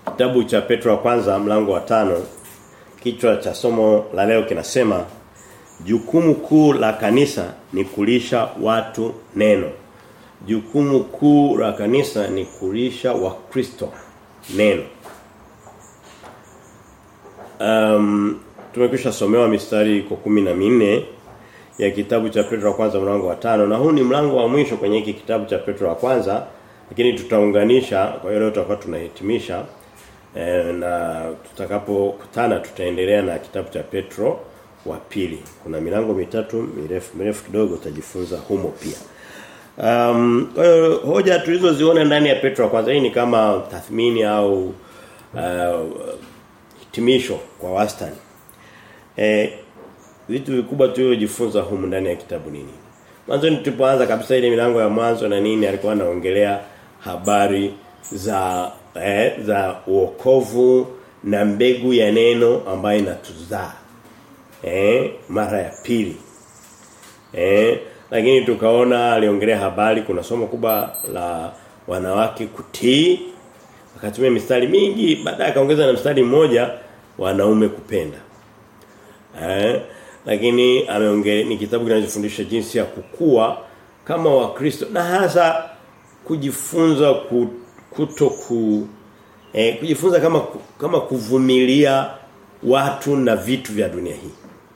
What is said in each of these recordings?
Kitabu cha Petro wa kwanza mlango wa tano kichwa cha somo la leo kinasema jukumu kuu la kanisa ni kulisha watu neno. Jukumu kuu la kanisa ni kulisha wakristo neno. Um, tumekwisha somewa mistari iko kumi na minne ya kitabu cha Petro wa kwanza mlango wa tano na huu ni mlango wa mwisho kwenye hiki kitabu cha Petro wa kwanza lakini tutaunganisha kwa hiyo leo tutakuwa tunahitimisha e, na tutakapokutana tutaendelea na kitabu cha Petro wa pili kuna milango mitatu mirefu mirefu kidogo utajifunza humo pia Um, kwa hiyo hoja tulizoziona ndani ya Petro wa kwanza hii ni kama tathmini au uh, hitimisho kwa wastani. Eh vitu vikubwa tulivyojifunza humu ndani ya kitabu nini? Mwanzo tulipoanza kabisa ile milango ya mwanzo na nini alikuwa anaongelea habari za eh, za uokovu na mbegu ya neno ambayo inatuzaa. Eh mara ya pili. Eh lakini tukaona aliongelea habari kuna somo kubwa la wanawake kutii akatumia mistari mingi baadaye akaongeza na mstari mmoja wanaume kupenda eh lakini ameongea ni kitabu kinachofundisha jinsi ya kukua kama wakristo na hasa kujifunza kuto ku eh, kujifunza kama kama kuvumilia watu na vitu vya dunia hii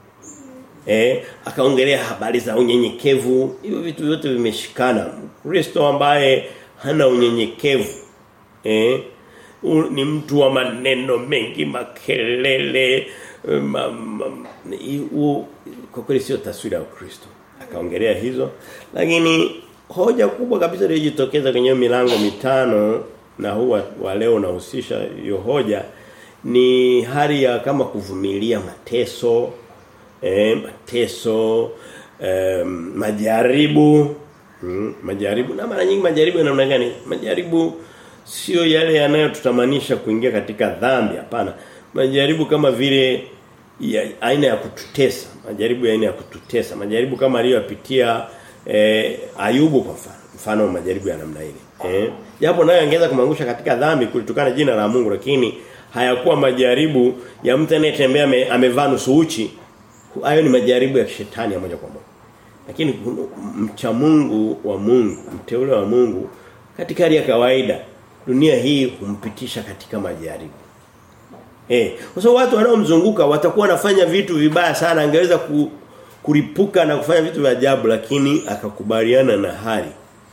eh akaongelea habari za unyenyekevu hivyo vitu vyote vimeshikana Kristo ambaye hana unyenyekevu eh u, ni mtu wa maneno mengi makelele ma, ma, u, kwa kweli sio taswira ya Kristo akaongelea hizo lakini hoja kubwa kabisa iliyojitokeza kwenye milango mitano na huwa wa leo unahusisha hiyo hoja ni hali ya kama kuvumilia mateso eh, mateso eh, majaribu mm, majaribu na mara nyingi majaribu ya namna gani majaribu sio yale yanayotutamanisha kuingia katika dhambi hapana majaribu kama vile ya, aina ya kututesa majaribu ya aina ya kututesa majaribu kama aliyopitia eh, Ayubu kwa mfano mfano majaribu ya namna ile eh japo nayo angeweza kumangusha katika dhambi kulitokana jina la Mungu lakini hayakuwa majaribu ya mtu anayetembea amevaa nusu uchi hayo ni majaribu ya shetani ya moja kwa moja lakini mcha Mungu wa Mungu mteule wa Mungu katika hali ya kawaida dunia hii humpitisha katika majaribu eh kwa sababu watu wanaomzunguka watakuwa wanafanya vitu vibaya sana angeweza ku, kulipuka na kufanya vitu vya ajabu lakini akakubaliana na hali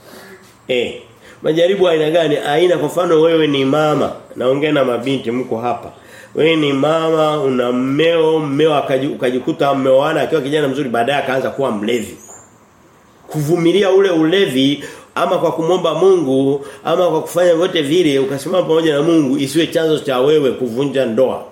eh majaribu aina gani aina kwa mfano wewe ni mama naongea na mabinti mko hapa wewe ni mama una mmeo mmeo akajikuta mmeoana akiwa kijana mzuri baadaye akaanza kuwa mlevi kuvumilia ule ulevi ama kwa kumomba Mungu ama kwa kufanya vyote vile ukasimama pamoja na Mungu isiwe chanzo cha wewe kuvunja ndoa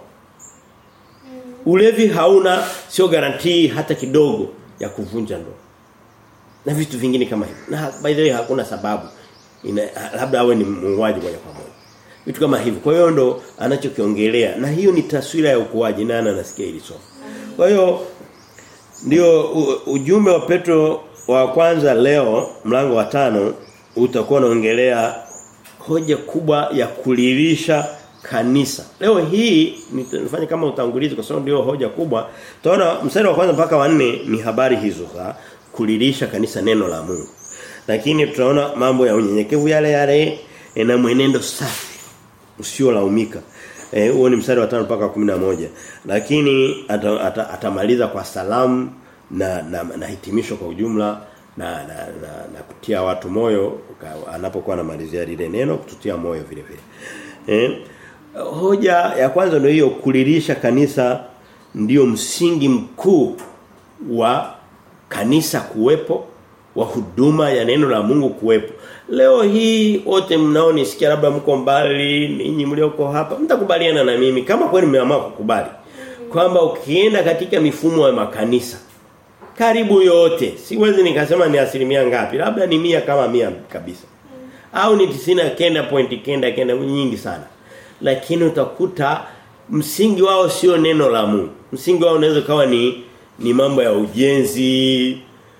ulevi hauna sio garantii hata kidogo ya kuvunja ndoa na vitu vingine kama hivyo na by the way hakuna sababu ina, labda awe ni muuaji moja kwa moja vitu kama hivyo kwa hiyo ndo anachokiongelea na hiyo ni taswira ya ukuaji nani anasikia hili somo kwa hiyo ndio ujumbe wa Petro wa kwanza leo mlango wa tano utakuwa unaongelea hoja kubwa ya kulilisha kanisa. Leo hii nifanye kama utangulizi kwa sababu ndio hoja kubwa. Tunaona mstari wa kwanza mpaka wa nne ni habari hizo za kulilisha kanisa neno la Mungu. Lakini tunaona mambo ya unyenyekevu yale yale na mwenendo safi usiolaumika. Eh huo ni mstari wa 5 mpaka 11. Lakini atamaliza ata, ata kwa salamu na, na na hitimisho kwa ujumla na na, na, na kutia watu moyo anapokuwa anamalizia lile neno kututia moyo vile vile. Eh hoja ya kwanza ndio hiyo kulilisha kanisa ndio msingi mkuu wa kanisa kuwepo wa huduma ya neno la Mungu kuwepo. Leo hii wote mnaonisikia labda mko mbali, ninyi mlioko hapa, mtakubaliana na mimi kama kweli mmeamua kukubali kwamba ukienda katika mifumo ya makanisa karibu yote, siwezi nikasema ni asilimia ngapi, labda ni mia kama mia kabisa. Au ni tisina kenda point kenda kenda nyingi sana. Lakini utakuta msingi wao sio neno la Mungu. Msingi wao unaweza kawa ni ni mambo ya ujenzi,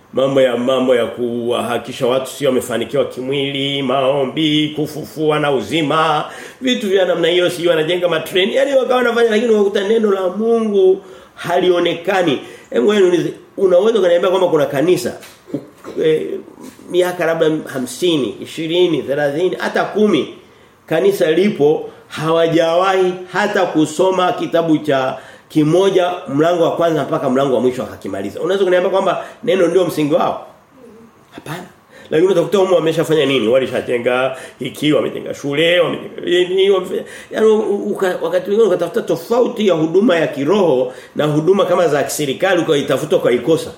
mambo ya mambo ya kuhakikisha watu sio wamefanikiwa kimwili, maombi, kufufua na uzima, vitu vya namna hiyo sio wanajenga matreni. Yaani wakawa wanafanya lakini wakuta neno la Mungu halionekani. Hebu wewe niulize, unaweza kuniambia kwamba kuna kanisa e, miaka labda hamsini, ishirini, thelathini, hata kumi kanisa lipo hawajawahi hata kusoma kitabu cha kimoja mlango wa kwanza mpaka mlango wa mwisho akakimaliza. Unaweza kuniambia kwamba neno ndio msingi wao? Hapana. Lakini utakuta humo wameshafanya nini? Walishajenga hiki, wamejenga shule, wamejenga nini, wamefanya. Yaani wakati mwingine ukatafuta tofauti ya huduma ya kiroho na huduma kama za kiserikali ukaitafuta kwa ikosa.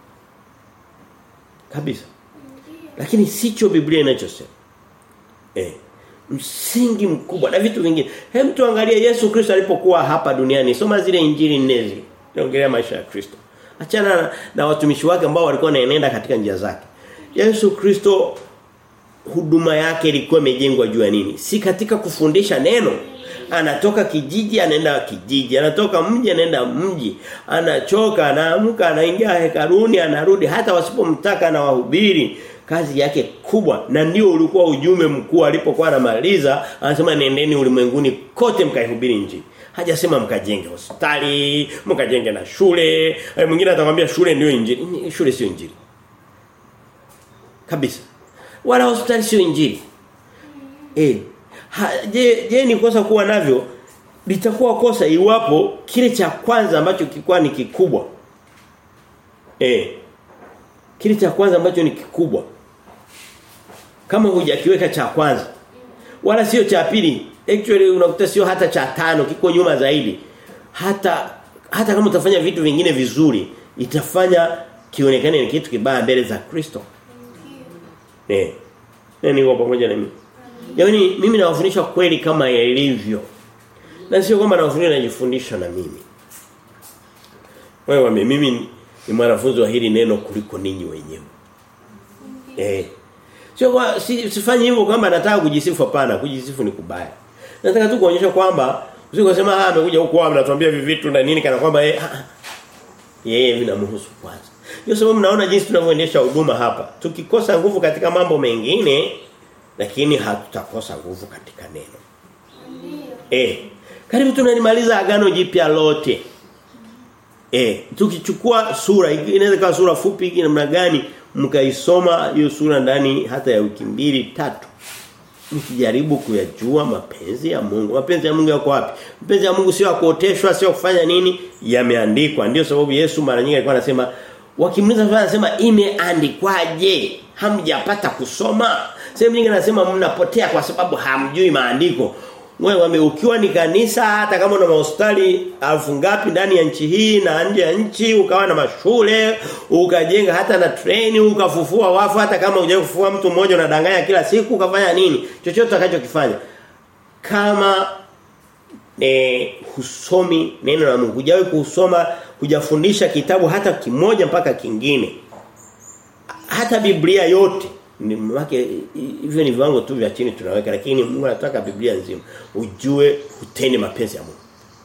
Kabisa. Lakini sicho Biblia inachosema. Eh msingi mkubwa na vitu vingine. Hem tuangalie Yesu Kristo alipokuwa hapa duniani. Soma zile injili nne zile. Naongelea maisha ya Kristo. Achana na, na watumishi wake ambao walikuwa wanaenenda katika njia zake. Yesu Kristo huduma yake ilikuwa imejengwa juu ya nini? Si katika kufundisha neno. Anatoka kijiji anaenda kijiji, anatoka mji anaenda mji, anachoka, anaamka, anaingia hekaruni, anarudi hata wasipomtaka na wahubiri kazi yake kubwa na ndio ulikuwa ujumbe mkuu alipokuwa anamaliza anasema nendeni ulimwenguni kote mkaihubiri injili hajasema mkajenge hospitali mkajenge na shule mwingine atakwambia shule ndio injili shule sio injili kabisa wala hospitali sio injili eh ha, je je ni kosa kuwa navyo litakuwa kosa iwapo kile cha kwanza ambacho kilikuwa ni kikubwa eh kile cha kwanza ambacho ni kikubwa kama hujakiweka cha kwanza wala sio cha pili actually unakuta sio hata cha tano kiko nyuma zaidi hata hata kama utafanya vitu vingine vizuri itafanya kionekane ni kitu kibaya mbele za Kristo eh nani wako pamoja na mimi Yaani mimi nawafundisha kweli kama ilivyo. Na sio kwamba nawafundisha najifundisha na mimi. Wewe mimi ni mwanafunzi wa hili neno kuliko ninyi wenyewe. Eh. Sio kwa si, sifanye hivyo kwamba nataka kujisifu hapana, kujisifu ni kubaya. Nataka tu kuonyesha kwamba usikosema ah amekuja huko mnatuambia hivi vitu na nini kana kwamba yeye yeye vinamhusu kwanza. Ndio sababu mnaona jinsi tunavyoendesha huduma hapa. Tukikosa nguvu katika mambo mengine lakini hatutakosa nguvu katika neno. Eh. Karibu tunalimaliza agano jipya lote. Eh, tukichukua sura inaweza kuwa sura fupi namna gani mkaisoma hiyo sura ndani hata ya wiki mbili tatu. Mkijaribu kuyajua mapenzi ya Mungu. Mapenzi ya Mungu yako wapi? Mapenzi ya Mungu sio kuoteshwa, sio kufanya nini? Yameandikwa. Ndio sababu Yesu mara nyingi alikuwa anasema wakimuliza swali anasema imeandikwaje? Hamjapata kusoma? Sehemu nyingine anasema mnapotea kwa sababu hamjui maandiko. Wewe ukiwa ni kanisa hata kama una mahospitali elfu ngapi ndani ya nchi hii na nje ya nchi ukawa na mashule ukajenga hata na treni ukafufua wafu hata kama hujawahi kufufua mtu mmoja unadanganya kila siku ukafanya nini chochote utakachokifanya kama e, husomi neno la Mungu hujawahi kusoma hujafundisha kitabu hata kimoja mpaka kingine hata Biblia yote ni mwake hivyo ni viwango tu vya chini tunaweka lakini Mungu anataka Biblia nzima ujue utende mapenzi ya Mungu.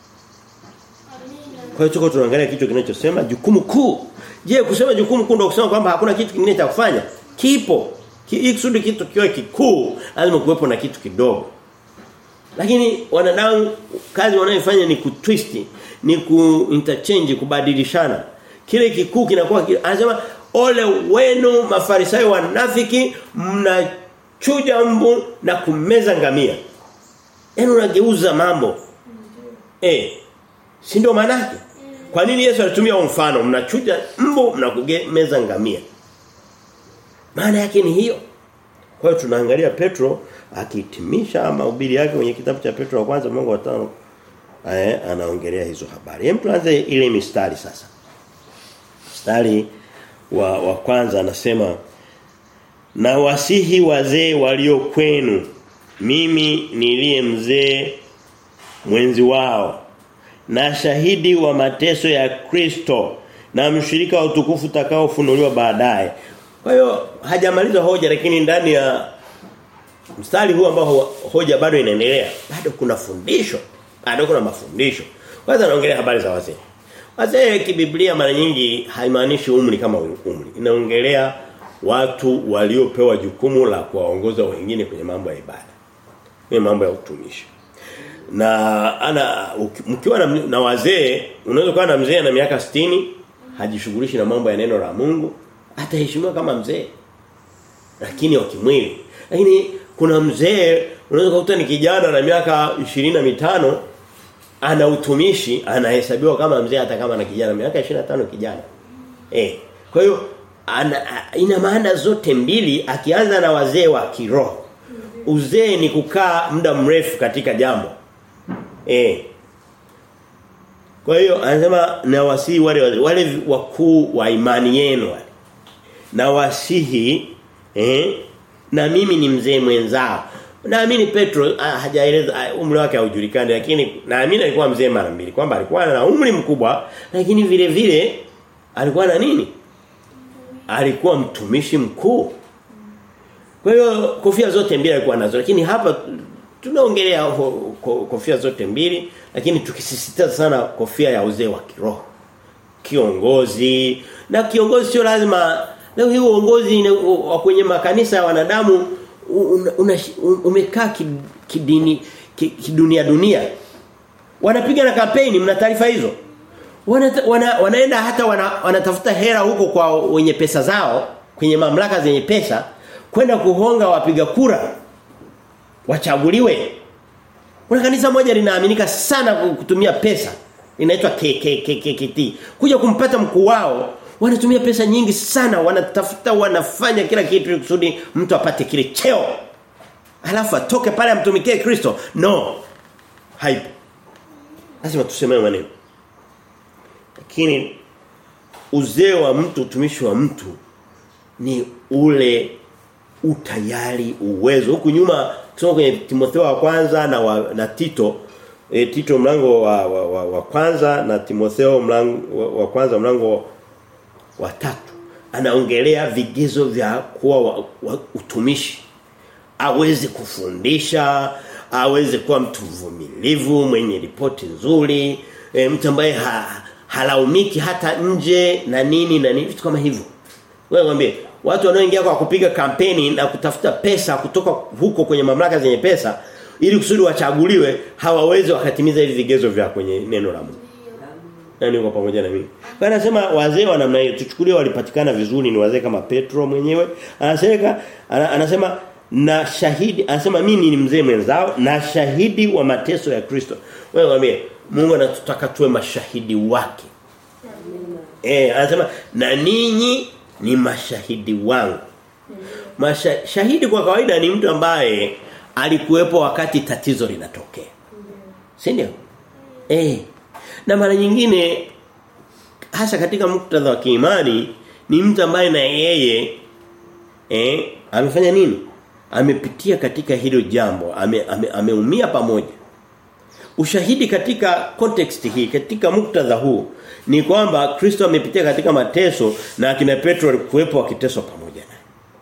Kwa hiyo tuko tunaangalia kitu kinachosema jukumu kuu. Je, kusema jukumu kuu ndio kusema kwamba hakuna kitu kingine cha kufanya? Kipo. Ki, kusudi kitu kiwe kikuu, lazima kuwepo na kitu kidogo. Lakini wanadamu kazi wanayofanya ni kutwist, ni kuinterchange, kubadilishana. Kile kikuu kinakuwa anasema ole wenu mafarisayo wanafiki mnachuja mbu na kumeza ngamia. Yaani unageuza mambo. Eh. Si ndio maana yake? Kwa nini Yesu alitumia mfano mnachuja mbu mnakumeza ngamia? Maana yake ni hiyo. Kwa hiyo tunaangalia Petro akihitimisha mahubiri yake kwenye kitabu cha Petro wa kwanza mlango wa 5 eh anaongelea hizo habari. Hem tuanze ile mistari sasa. Mstari wa, wa kwanza anasema na wasihi wazee walio kwenu mimi niliye mzee mwenzi wao na shahidi wa mateso ya Kristo na mshirika wa utukufu utakaofunuliwa baadaye kwa hiyo hajamaliza hoja lakini ndani ya mstari huu ambao hoja bado inaendelea bado kuna fundisho bado kuna mafundisho kwanza anaongelea habari za wazee Wazee kibiblia mara nyingi haimaanishi umri kama umri. Inaongelea watu waliopewa jukumu la kuwaongoza wengine kwenye mambo ya ibada. Kwenye mambo ya utumishi. Na ana mkiwa na, na wazee unaweza kuwa na mzee na miaka 60 hajishughulishi na mambo ya neno la Mungu ataheshimiwa kama mzee. Lakini wa kimwili. Lakini kuna mzee unaweza kukuta ni kijana na miaka 25 ana utumishi anahesabiwa kama mzee hata kama na kijana miaka 25 kijana. Eh. Kwa hiyo ana, ina maana zote mbili akianza na wazee wa kiroho. Uzee ni kukaa muda mrefu katika jambo. Eh. Kwa hiyo anasema na wasihi wale wale wakuu wa imani yenu wale. Na wasihi eh na mimi ni mzee mwenzao. Naamini Petro hajaeleza umri wake haujulikani lakini naamini alikuwa mzee mara mbili kwamba alikuwa na umri mkubwa lakini vile vile alikuwa na nini? Alikuwa mtumishi mkuu. Kwa hiyo kofia zote mbili alikuwa nazo lakini hapa tunaongelea kofia zote mbili lakini tukisisitiza sana kofia ya uzee wa kiroho. Kiongozi na kiongozi sio lazima leo hii uongozi kwenye makanisa ya wanadamu umekaa kidini kidunia dunia wanapiga na kampeni mna taarifa hizo wana, wana, wanaenda hata wana, wanatafuta hera huko kwa wenye pesa zao kwenye mamlaka zenye pesa kwenda kuhonga wapiga kura wachaguliwe kuna kanisa moja linaaminika sana kutumia pesa inaitwa KKKKT kuja kumpata mkuu wao wanatumia pesa nyingi sana wanatafuta wanafanya kila kitu kusudi mtu apate kile cheo alafu atoke pale amtumikie Kristo no haipo lazima tuseme maneno lakini uzee wa mtu utumishi wa mtu ni ule utayari uwezo huku nyuma tusoma kwenye Timotheo wa kwanza na wa, na Tito e, Tito mlango wa, wa, wa, wa kwanza na Timotheo mlango wa, wa kwanza mlango wa tatu anaongelea vigezo vya kuwa wa, wa, utumishi aweze kufundisha aweze kuwa mtu mvumilivu mwenye ripoti nzuri e, mtu ambaye ha, halaumiki hata nje na nini na nini vitu kama hivyo wewe mwambie watu wanaoingia kwa kupiga kampeni na kutafuta pesa kutoka huko kwenye mamlaka zenye pesa ili kusudi wachaguliwe hawawezi wakatimiza hivi vigezo vya kwenye neno la Mungu nani uko pamoja na mimi. Kwa anasema wazee wa namna hiyo tuchukulie walipatikana vizuri ni wazee kama Petro mwenyewe. Anasema anasema na shahidi anasema mimi ni mzee mwenzao na shahidi wa mateso ya Kristo. Wewe mwambie Mungu anatutaka tuwe mashahidi wake. Eh anasema na ninyi ni mashahidi wangu. Masha, shahidi kwa kawaida ni mtu ambaye alikuwepo wakati tatizo linatokea. Si ndio? Eh na mara nyingine hasa katika muktadha wa kiimani ni mtu ambaye na yeye eh amefanya nini? Amepitia katika hilo jambo, ameumia ame, ame pamoja. Ushahidi katika context hii, katika muktadha huu ni kwamba Kristo amepitia katika mateso na akina Petro walikuwepo wakiteswa pamoja naye.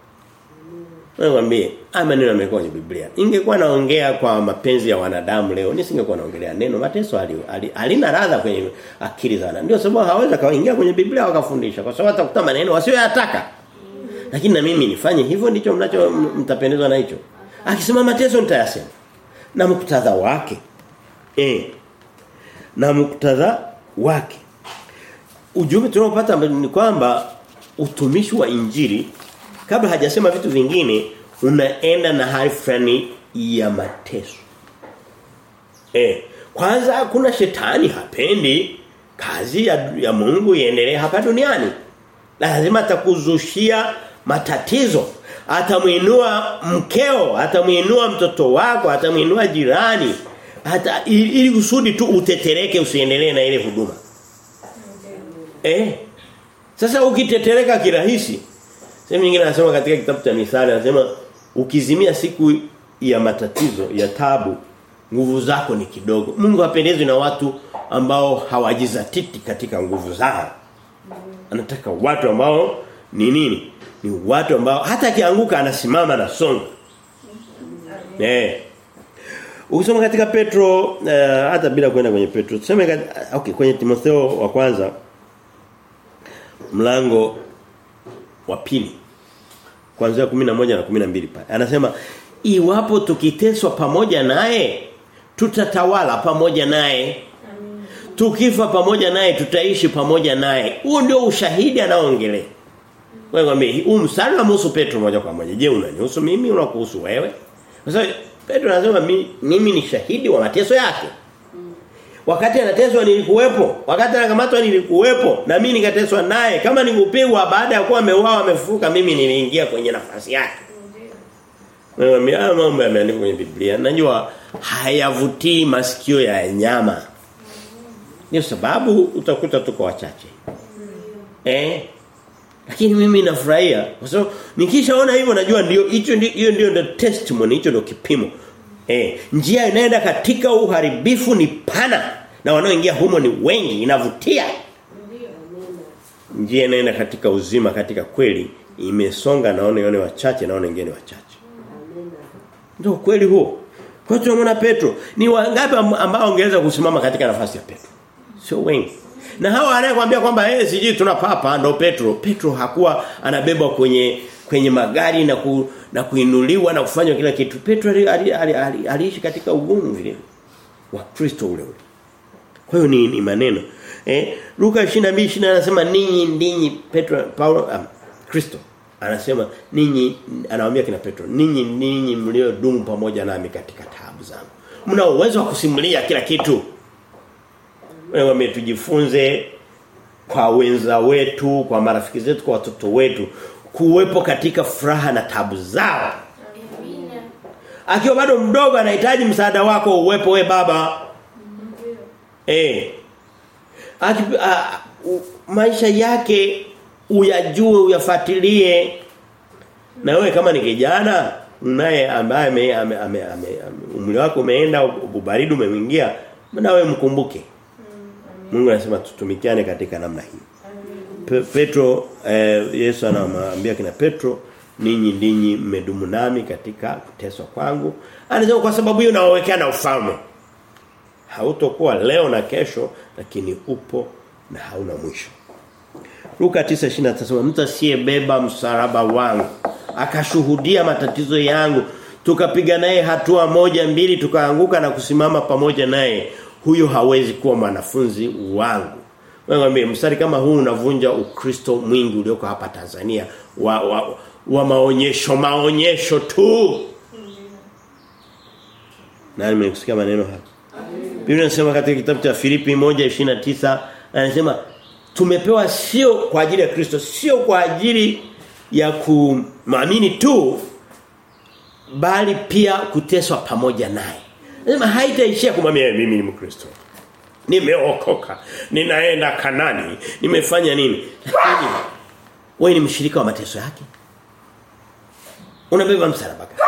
Nakwambie, haya maneno yamekuwa kwenye Biblia. Ingekuwa naongea kwa mapenzi ya wanadamu leo, nisingekuwa naongelea neno mateso halina ali, radha kwenye akili za Ndio sababu hawaweza kaingia kwenye Biblia wakafundisha kwa sababu atakuta maneno wasioyataka. Lakini na mimi nifanye hivyo ndicho mnacho mtapendezwa na hicho. Akisema mateso nitayasema. Na muktadha wake. Eh. Na muktadha wake. Ujumbe tunaopata ni kwamba utumishi wa injili kabla hajasema vitu vingine unaenda na hali fulani ya mateso. Eh, kwanza kuna shetani hapendi kazi ya, ya Mungu iendelee hapa duniani. Lazima atakuzushia matatizo. Atamuinua mkeo, atamuinua mtoto wako, atamuinua jirani. Hata ili kusudi tu utetereke usiendelee na ile huduma. Eh. Sasa ukitetereka kirahisi Sehemu nyingine anasema katika kitabu cha Mithali anasema ukizimia siku ya matatizo, ya tabu, nguvu zako ni kidogo. Mungu hapendezwi na watu ambao hawajizatiti katika nguvu zao. Anataka watu ambao ni nini? Ni watu ambao hata akianguka anasimama na songa. Eh. Ukisoma katika Petro uh, hata bila kwenda kwenye Petro tuseme kat, okay kwenye Timotheo wa kwanza mlango wa pili kuanzia 11 na 12 pale. Anasema iwapo tukiteswa pamoja naye tutatawala pamoja naye. Tukifa pamoja naye tutaishi pamoja naye. Huo ndio ushahidi anaoongelea. Wewe ngambie huu mstari unamhusu Petro moja kwa moja. Je, unanihusu mimi unakuhusu wewe? Kwa sababu Petro anasema mimi, mimi ni shahidi wa mateso yake. Wakati anateswa nilikuwepo, wakati anakamatwa nilikuwepo na mimi nikateswa naye. Kama nikupigwa baada ya kuwa ameuawa amefufuka mimi niliingia kwenye nafasi yake. Wewe haya mambo yameandikwa kwenye Biblia. Najua hayavutii masikio ya nyama. Ni sababu utakuta tuko wachache. Eh? Lakini mimi nafurahia kwa sababu nikishaona hivyo najua ndio hicho ndio hiyo ndio the testimony hicho ndio kipimo. Eh, njia inaenda katika uharibifu ni pana na wanaoingia humo ni wengi inavutia. Njia inaenda katika uzima katika kweli imesonga naona yone wachache naona wengine wachache. Ndio kweli huo. Kwa hiyo tunamwona Petro ni wangapi ambao ongeza kusimama katika nafasi ya Petro? Sio wengi. Na hawa anayekwambia kwamba eh sijui tuna papa ndo Petro. Petro hakuwa anabebwa kwenye kwenye magari na ku, na kuinuliwa na kufanywa kila kitu. Petro aliishi ali, ali, ali, ali katika ugumu vile wa Kristo ule ule. Kwa hiyo ni, ni maneno. Eh Luka 22:20 anasema ninyi ndinyi Petro Paulo um, Kristo anasema ninyi anawaambia kina Petro ninyi ninyi mliodumu pamoja nami katika taabu zangu. Mna uwezo wa kusimulia kila kitu. Wewe tujifunze kwa wenza wetu, kwa marafiki zetu, kwa watoto wetu kuwepo katika furaha na tabu zao. Akiwa bado mdogo anahitaji msaada wako uwepo we baba. Eh. Aki, a, u, maisha yake uyajue uyafuatilie. Na wewe kama ni kijana naye ambaye ame, ame, ame, ame, umri wako umeenda ubaridi umeingia na wewe mkumbuke. Mungu anasema tutumikiane katika namna hii. Pe, Petro eh, Yesu anamwambia kina Petro ninyi ndinyi mmedumu nami katika kuteswa kwangu. Anasema kwa sababu hiyo nawawekea na ufalme. Hautokuwa leo na kesho lakini upo na hauna mwisho. Luka 9:20 atasema mtu asiyebeba msalaba wangu akashuhudia matatizo yangu tukapiga naye hatua moja mbili tukaanguka na kusimama pamoja naye huyo hawezi kuwa mwanafunzi wangu. Wewe mstari kama huu unavunja ukristo mwingi ulioko hapa Tanzania wa, wa, wa maonyesho maonyesho tu. Nani mmesikia maneno haya? Biblia inasema katika kitabu cha Filipi 1:29 anasema tumepewa sio kwa ajili ya Kristo, sio kwa ajili ya kuamini tu bali pia kuteswa pamoja naye. Anasema haitaishia kumwambia mimi ni Mkristo. Nimeokoka, ninaenda Kanani, nimefanya nini? Lakini wewe ni mshirika wa mateso yake. Unabeba msalaba gani?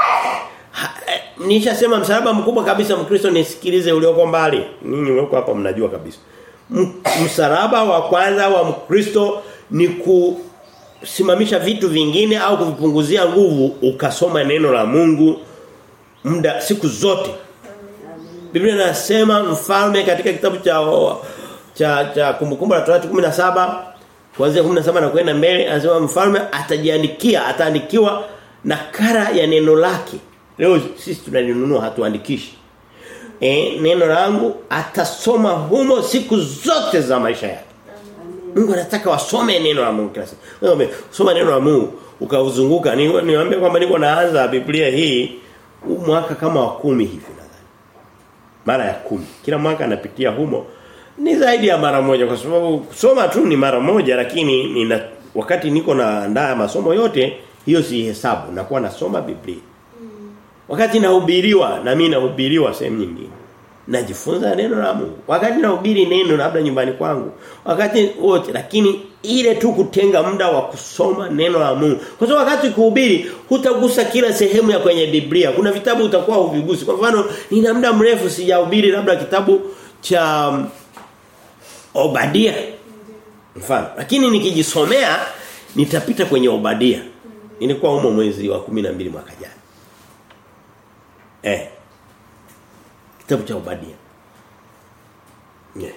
Nishasema msalaba mkubwa kabisa Mkristo nisikilize ulioko mbali. Ninyi wako hapa mnajua kabisa. Msalaba wa kwanza wa Mkristo ni kusimamisha vitu vingine au kuvipunguzia nguvu ukasoma neno la Mungu muda siku zote. Biblia inasema mfalme katika kitabu cha cha cha kumbukumbu la Torati 17 kuanzia 17 na kwenda mbele anasema mfalme atajiandikia ataandikiwa nakara ya neno lake. Leo sisi tunalinunua hatuandikishi. E, neno langu atasoma humo siku zote za maisha yake. Mungu anataka wasome neno la Mungu kila siku. Wewe soma neno la Mungu ukauzunguka niwaambia kwamba niko naanza Biblia hii mwaka kama wa kumi hivi nadhani. Mara ya kumi. Kila mwaka anapitia humo ni zaidi ya mara moja kwa sababu kusoma tu ni mara moja lakini nina wakati niko naandaa masomo yote hiyo si hesabu nakuwa nasoma Biblia. Wakati nahubiriwa na mimi nahubiriwa sehemu nyingine. Najifunza neno la Mungu. Wakati nahubiri neno labda nyumbani kwangu. Wakati wote lakini ile tu kutenga muda wa kusoma neno la Mungu. Kwa sababu wakati kuhubiri hutagusa kila sehemu ya kwenye Biblia. Kuna vitabu utakuwa huvigusi. Kwa mfano nina muda mrefu sijahubiri labda kitabu cha um, Obadia. Mfano. Lakini nikijisomea nitapita kwenye Obadia. Nilikuwa humo mwezi wa 12 mwaka jana. Eh. Kitabu cha Obadia. Yeah.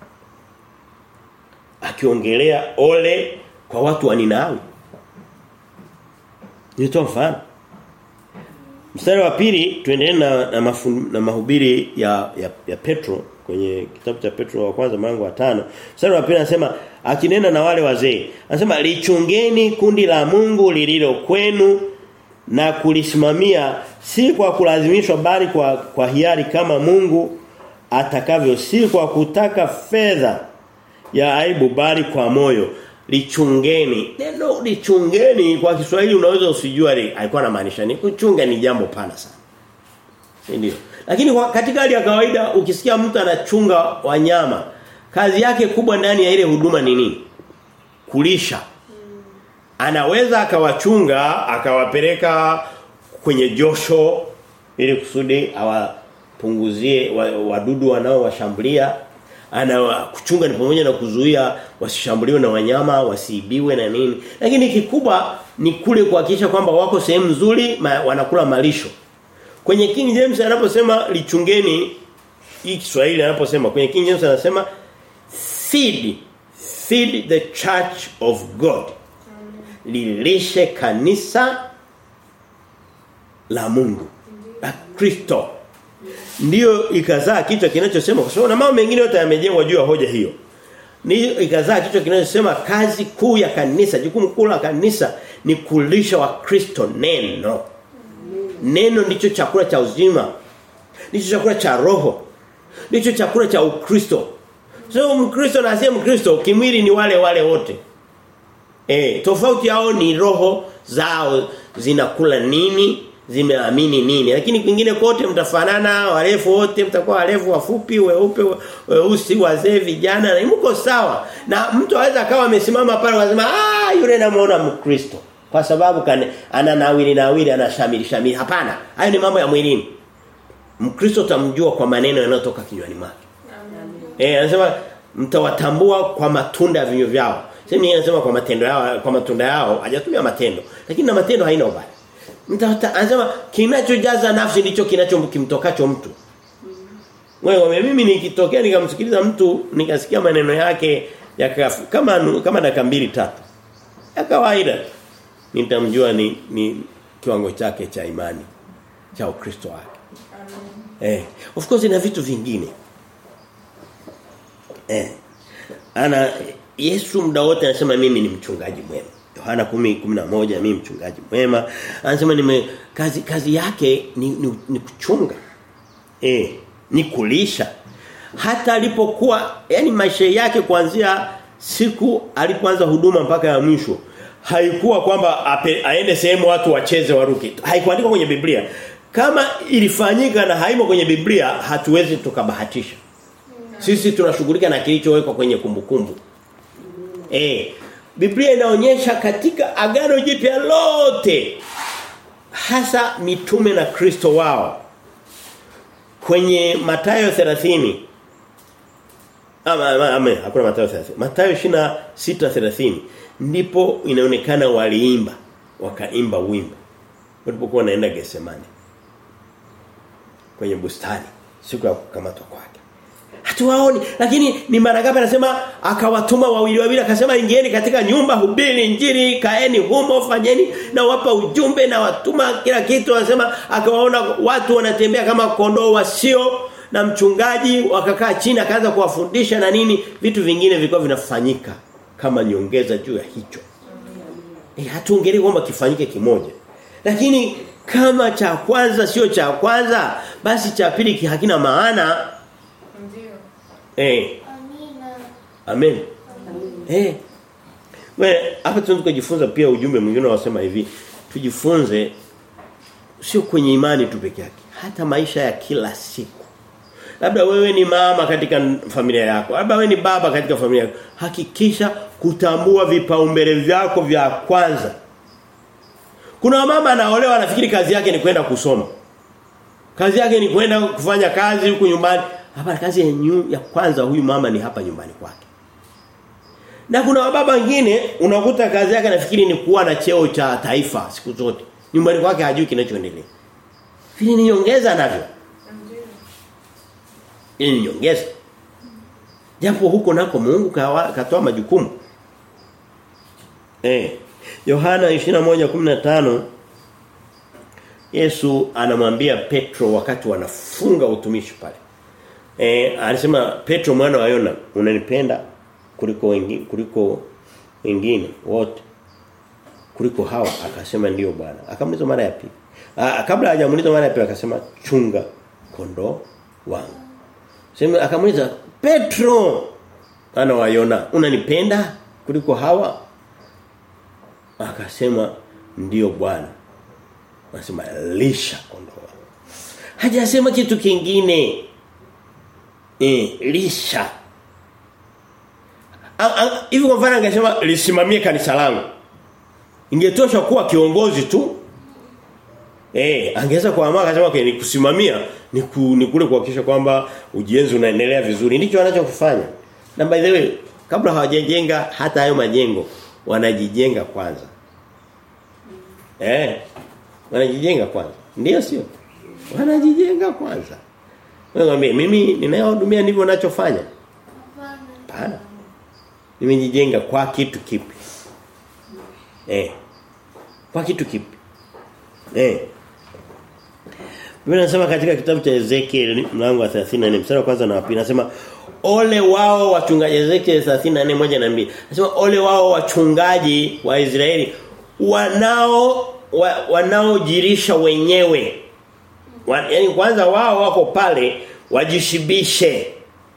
Akiongelea ole kwa watu wa Ninawi. Nitoa mfano. Mstari wa pili tuendelee na na, mafun, na mahubiri ya, ya ya Petro kwenye kitabu cha Petro wa kwanza mlango wa tano Mstari wa pili anasema akinena na wale wazee anasema lichungeni kundi la Mungu lililo kwenu na kulisimamia si kwa kulazimishwa bali kwa kwa hiari kama Mungu atakavyo si kwa kutaka fedha ya aibu bali kwa moyo lichungeni neno lichungeni kwa Kiswahili unaweza usijua alikuwa anamaanisha ni kuchunga ni jambo pana sana ndio lakini kwa, katika hali ya kawaida ukisikia mtu anachunga wanyama kazi yake kubwa ndani ya ile huduma ni nini kulisha anaweza akawachunga akawapeleka kwenye josho ili kusudi awapunguzie wadudu wanaowashambulia ana kuchunga ni pamoja na kuzuia wasishambuliwe na wanyama wasiibiwe na nini lakini kikubwa ni kule kuhakikisha kwamba wako sehemu nzuri ma, wanakula malisho kwenye King James anaposema lichungeni hii Kiswahili anaposema kwenye King James anasema feed feed the church of God lilishe kanisa la Mungu la Kristo ndiyo ikazaa kichwa kinachosema kwa sababu na mambo mengine yote yamejengwa juu ya hoja hiyo. Ni ikazaa kichwa kinachosema kazi kuu ya kanisa, jukumu kuu la kanisa ni kulisha wa Kristo neno. Neno ndicho chakula cha uzima. Ndicho chakula cha roho. Ndicho chakula cha Ukristo. So Mkristo na asiye Mkristo kimwili ni wale wale wote. Eh, tofauti yao ni roho zao zinakula nini zimeamini nini lakini kwingine kote mtafanana warefu wote mtakuwa warefu wafupi weupe weusi wazee vijana na mko sawa na mtu aweza akawa amesimama pale anasema ah yule namuona mkristo kwa sababu kane, ana nawili nawili ana shamili shamili hapana hayo ni mambo ya mwilini mkristo tamjua kwa maneno yanayotoka kinywani mwake eh anasema mtawatambua kwa matunda ya vinywa vyao sema yeye anasema kwa matendo yao kwa matunda yao hajatumia matendo lakini na matendo haina ubaya Mtata anasema kinachojaza nafsi ndicho kinachomtokacho mtu. Wewe mimi nikitokea nikamsikiliza mtu nikasikia maneno yake ya kama kama dakika mbili tatu. Ya kawaida. Nitamjua ni, ni kiwango chake cha imani cha Ukristo wake. Eh, of course ina vitu vingine. Eh. Ana Yesu muda wote anasema mimi ni mchungaji mwema. Yohana 10:11 mimi mchungaji mwema anasema nime kazi kazi yake ni, ni, ni kuchunga eh ni kulisha hata alipokuwa yani maisha yake kuanzia siku alipoanza huduma mpaka ya mwisho haikuwa kwamba aende sehemu watu wacheze waruke haikuandikwa kwenye Biblia kama ilifanyika na haimo kwenye Biblia hatuwezi tukabahatisha sisi tunashughulika na kilichowekwa kwenye kumbukumbu eh Biblia inaonyesha katika agano jipya lote hasa mitume na Kristo wao kwenye Mathayo 30 ama, ama, ama hakuna Mathayo 30 Mathayo 26:30 ndipo inaonekana waliimba wakaimba wimbo walipokuwa wanaenda Getsemani kwenye bustani siku ya kukamatwa kwake hatuwaoni lakini ni mara ngapi anasema akawatuma wawili wawili akasema ingieni katika nyumba hubiri injili kaeni humo fanyeni na wapa ujumbe na watuma kila kitu anasema akawaona watu wanatembea kama kondoo wasio na mchungaji wakakaa chini akaanza kuwafundisha na nini vitu vingine vilikuwa vinafanyika kama nyongeza juu ya hicho eh hatuongelee kwamba kifanyike kimoja lakini kama cha kwanza sio cha kwanza basi cha pili hakina maana Eh. Amina. Amen. Eh. Wewe hapa tunataka kujifunza pia ujumbe mwingine unasema hivi. Tujifunze sio kwenye imani tu peke yake, hata maisha ya kila siku. Labda wewe ni mama katika familia yako, labda wewe ni baba katika familia yako. Hakikisha kutambua vipaumbele vyako vya kwanza. Kuna mama anaolewa anafikiri kazi yake ni kwenda kusoma. Kazi yake ni kwenda kufanya kazi huku nyumbani. Hapa kazi ya, nyu, ya kwanza huyu mama ni hapa nyumbani kwake. Na kuna baba wengine unakuta kazi yake nafikiri ni kuwa na cheo cha taifa siku zote. Nyumbani kwake hajui kinachoendelea. Vile ni nyongeza navyo. Hii ni nyongeza. Japo huko nako Mungu katoa majukumu. Eh. Yohana 21:15 Yesu anamwambia Petro wakati wanafunga utumishi pale. Eh alisema Petro mwana wa Yona unanipenda kuliko wengine kuliko wengine wote kuliko hawa akasema ndiyo bwana akamuliza mara ya pili kabla hajamuliza mara ya pili akasema chunga kondoo wangu sema akamuliza Petro ana wa Yona unanipenda kuliko hawa akasema ndiyo bwana anasema lisha kondoo wangu hajasema kitu kingine eh lisha hivi kwa mfano angesema lisimamie kanisa langu ingetosha kuwa kiongozi tu eh angeweza kuamua akasema okay, ni kusimamia ni, ku, ni kule kuhakikisha kwamba ujenzi unaendelea vizuri ndicho anachokufanya na by the way kabla hawajajenga hata hayo majengo wanajijenga kwanza eh wanajijenga kwanza ndio sio wanajijenga kwanza wewe mimi ninayehudumia ndivyo ninachofanya hapana nimejijenga kwa kitu kipi eh kwa kitu kipi eh Biblia inasema katika kitabu cha Ezekiel mlango wa 34 mstari wa kwanza na wa pili nasema ole wao wachungaji Ezekiel 34 moja na mbili Nasema ole wao wachungaji wa Israeli wanao wa, wanaojirisha wenyewe. Wa, yani kwanza wao wako pale wajishibishe.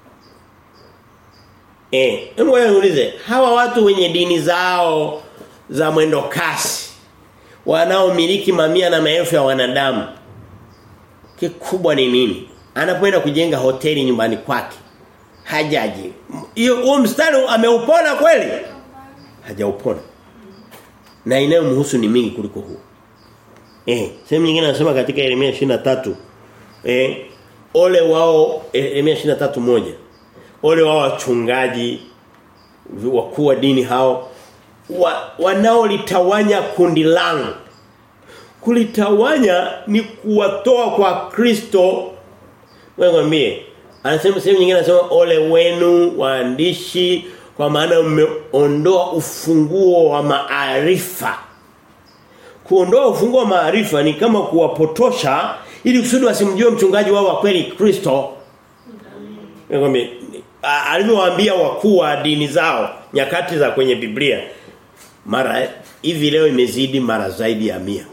Eh, hebu niulize, hawa watu wenye dini zao za mwendo kasi wanaomiliki mamia na maelfu ya wanadamu kikubwa ni nini? Anapoenda kujenga hoteli nyumbani kwake. Hajaji. Hiyo huo mstari ameupona kweli? Hajaupona. Na inayomhusu ni mingi kuliko huo. Eh, sehemu nyingine anasema katika Yeremia 23 eh ole wao Yeremia 23 moja ole wao wachungaji wakuu wa dini hao wa, wanaolitawanya kundi langu kulitawanya ni kuwatoa kwa Kristo wewe mwambie anasema sehemu nyingine anasema ole wenu waandishi kwa maana mmeondoa ufunguo wa maarifa kuondoa ufunguo wa maarifa ni kama kuwapotosha ili kusudi wasimjue mchungaji wao wa kweli Kristo Ngombe alivyowaambia wakuu wa dini zao nyakati za kwenye Biblia mara hivi leo imezidi mara zaidi ya mia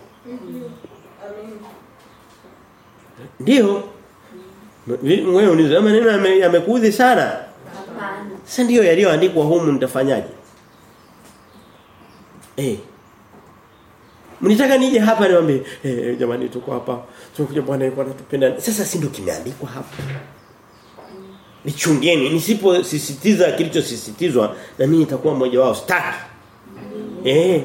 Ndio wewe unizo maneno yamekuudhi sana Hapana. sasa ndio yaliyoandikwa humu nitafanyaje eh Mnitaka nije hapa niwaambie eh jamani tuko hapa tunakuja bwana yuko anatupenda sasa si ndio kimeandikwa hapa Nichungeni nisiposisitiza kilichosisitizwa na mimi nitakuwa mmoja wao staki Eh.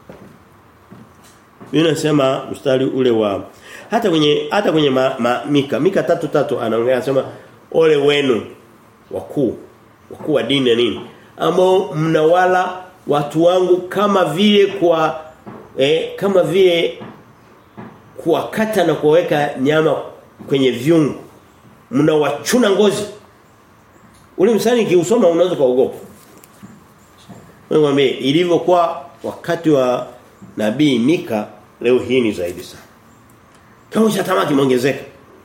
Mimi nasema mstari ule wa hata kwenye hata kwenye ma, ma, Mika Mika tatu tatu anaongea anasema ole wenu wakuu wakuu wa dini na nini ambao mnawala watu wangu kama vile kwa eh, kama vile kuwakata na kuweka nyama kwenye vyungu mnawachuna ngozi ule msani kiusoma unaweza kuogopa Mwambie ilivyokuwa wakati wa nabii Mika leo hii ni zaidi sana. Kama cha tamaa kimeongezeka.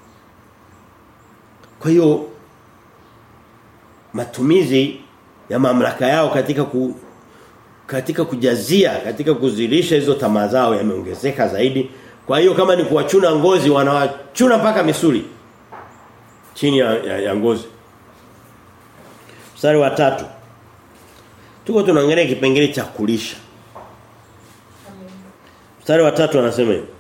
Kwa hiyo matumizi ya mamlaka yao katika ku, katika kujazia, katika kuzilisha hizo tamaa zao yameongezeka zaidi. Kwa hiyo kama ni kuwachuna ngozi wanawachuna mpaka misuli chini ya, ya, ya ngozi. Mstari wa tatu Tuko tunaangalia kipengele cha kulisha. Mstari wa tatu anasema hivi.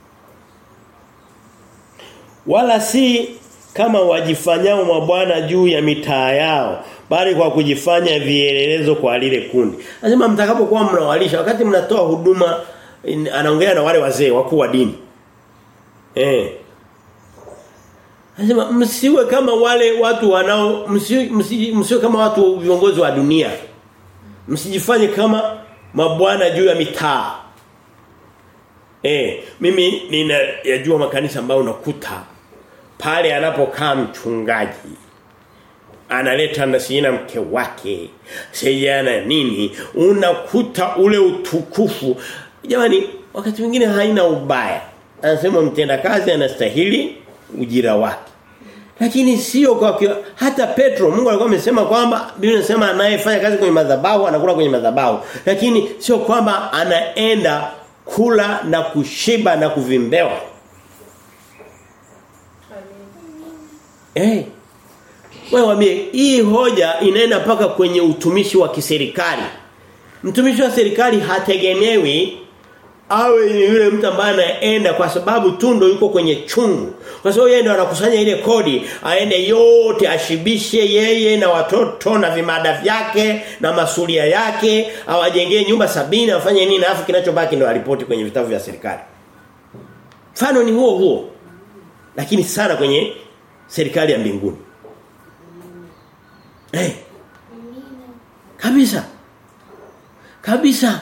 Wala si kama wajifanyao mabwana juu ya mitaa yao bali kwa kujifanya vielelezo kwa lile kundi. Anasema mtakapokuwa mnawalisha wakati mnatoa huduma anaongea na wale wazee wakuu wa dini. Eh. Anasema msiwe kama wale watu wanao msiwe, msiwe, msiwe kama watu viongozi wa dunia msijifanye kama mabwana juu ya mitaa. Eh, mimi ninayajua makanisa ambayo unakuta pale anapokaa mchungaji analeta na sina mke wake sijana nini unakuta ule utukufu jamani wakati mwingine haina ubaya anasema mtendakazi anastahili ujira wake lakini sio kwa kio, hata Petro Mungu alikuwa amesema kwamba Biblia inasema anayefanya kazi kwenye madhabahu anakula kwenye madhabahu lakini sio kwamba anaenda kula na kushiba na kuvimbewa Eh. Hey. Wewe wambie hii hoja inaenda paka kwenye utumishi wa kiserikali. Mtumishi wa serikali hategemewi awe ni yule mtu ambaye anaenda kwa sababu tu ndo yuko kwenye chungu. Kwa sababu yeye ndo anakusanya ile kodi, aende yote ashibishe yeye na watoto na vimada vyake na masulia yake, awajengee nyumba sabini afanye nini alafu kinachobaki ndo alipoti kwenye vitabu vya serikali. Mfano ni huo huo. Lakini sana kwenye serikali ya mbinguni. Eh. Hey. Kabisa. Kabisa.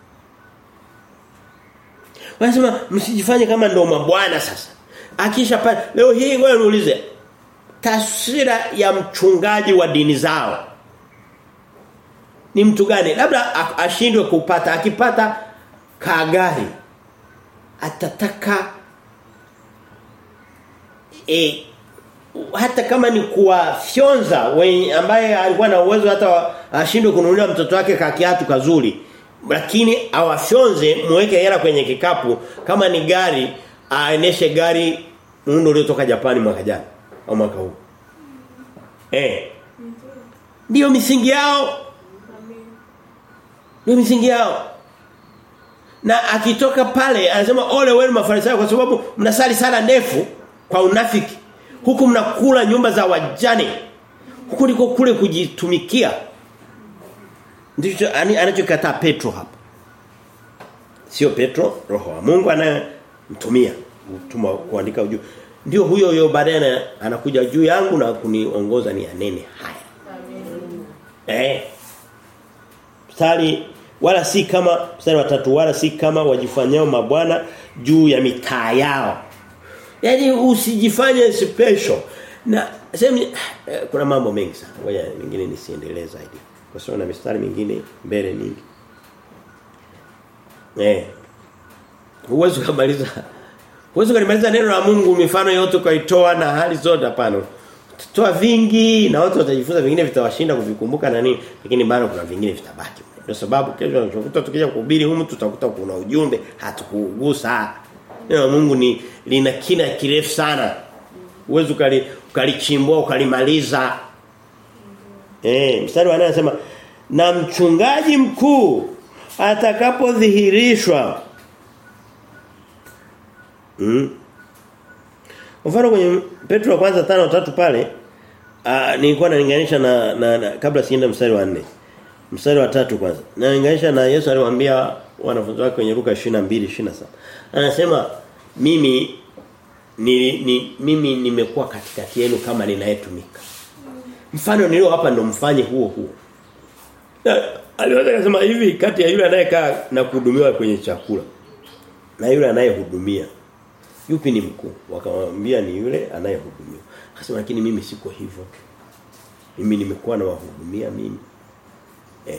Wanasema msijifanye kama ndo mabwana sasa. Akisha pale leo hii ngoja niulize taswira ya mchungaji wa dini zao ni mtu gani? Labda ashindwe kupata, akipata kagari atataka e, hata kama ni kuwafyonza ambaye alikuwa na uwezo hata ashindwe kununulia mtoto wake kakiatu kazuri lakini awafyonze muweke hela kwenye kikapu kama ni gari aeneshe gari muundo uliotoka Japani mwaka jana au mwaka huu eh ndio misingi yao ndio misingi yao na akitoka pale anasema ole wenu mafarisayo kwa sababu mnasali sala ndefu kwa unafiki huku mnakula nyumba za wajane huku ndiko kule kujitumikia ndicho anachokataa Petro hapa sio Petro roho wa Mungu anayemtumia mtuma kuandika ujumbe ndio huyo huyo baadaye anakuja juu yangu na kuniongoza ni anene haya eh mstari wala si kama mstari wa tatu wala si kama wajifanyao mabwana juu ya mitaa yao Yaani usijifanye special. Na sema kuna mambo mengi sana. Ngoja mengine nisiendelee zaidi. Kwa sababu na mistari mingine mbele nyingi. Eh. Huwezi kumaliza. Huwezi kumaliza neno la Mungu mifano yote kaitoa na hali zote hapana. Toa vingi na watu watajifunza vingine vitawashinda kuvikumbuka na nini lakini bado kuna vingine vitabaki. Ndio sababu kesho tunakuta tukija kuhubiri humu tutakuta kuna ujumbe hatukugusa. Neno la Mungu ni lina kina kirefu sana. Uwezo ukali ukalichimbua ukalimaliza. Eh, mstari wa 8 anasema na mchungaji mkuu atakapodhihirishwa. Mm. Mfano kwenye Petro wa kwanza tano tatu pale uh, nilikuwa nalinganisha na, na, na kabla sienda mstari wa 4. Mstari wa tatu kwanza. Nalinganisha na Yesu aliwaambia wanafunzi wake kwenye Luka 22:27. Anasema mimi ni, ni mimi nimekuwa katikati yenu kama ninayetumika. Mfano nilio hapa ndo mfanye huo huo. Aliweza kusema hivi kati ya yule anayekaa na kuhudumiwa kwenye chakula na yule anayehudumia. Yupi ni mkuu? Wakamwambia ni yule anayehudumiwa. Akasema lakini mimi siko hivyo. Mimi nimekuwa na wahudumia mimi. Eh.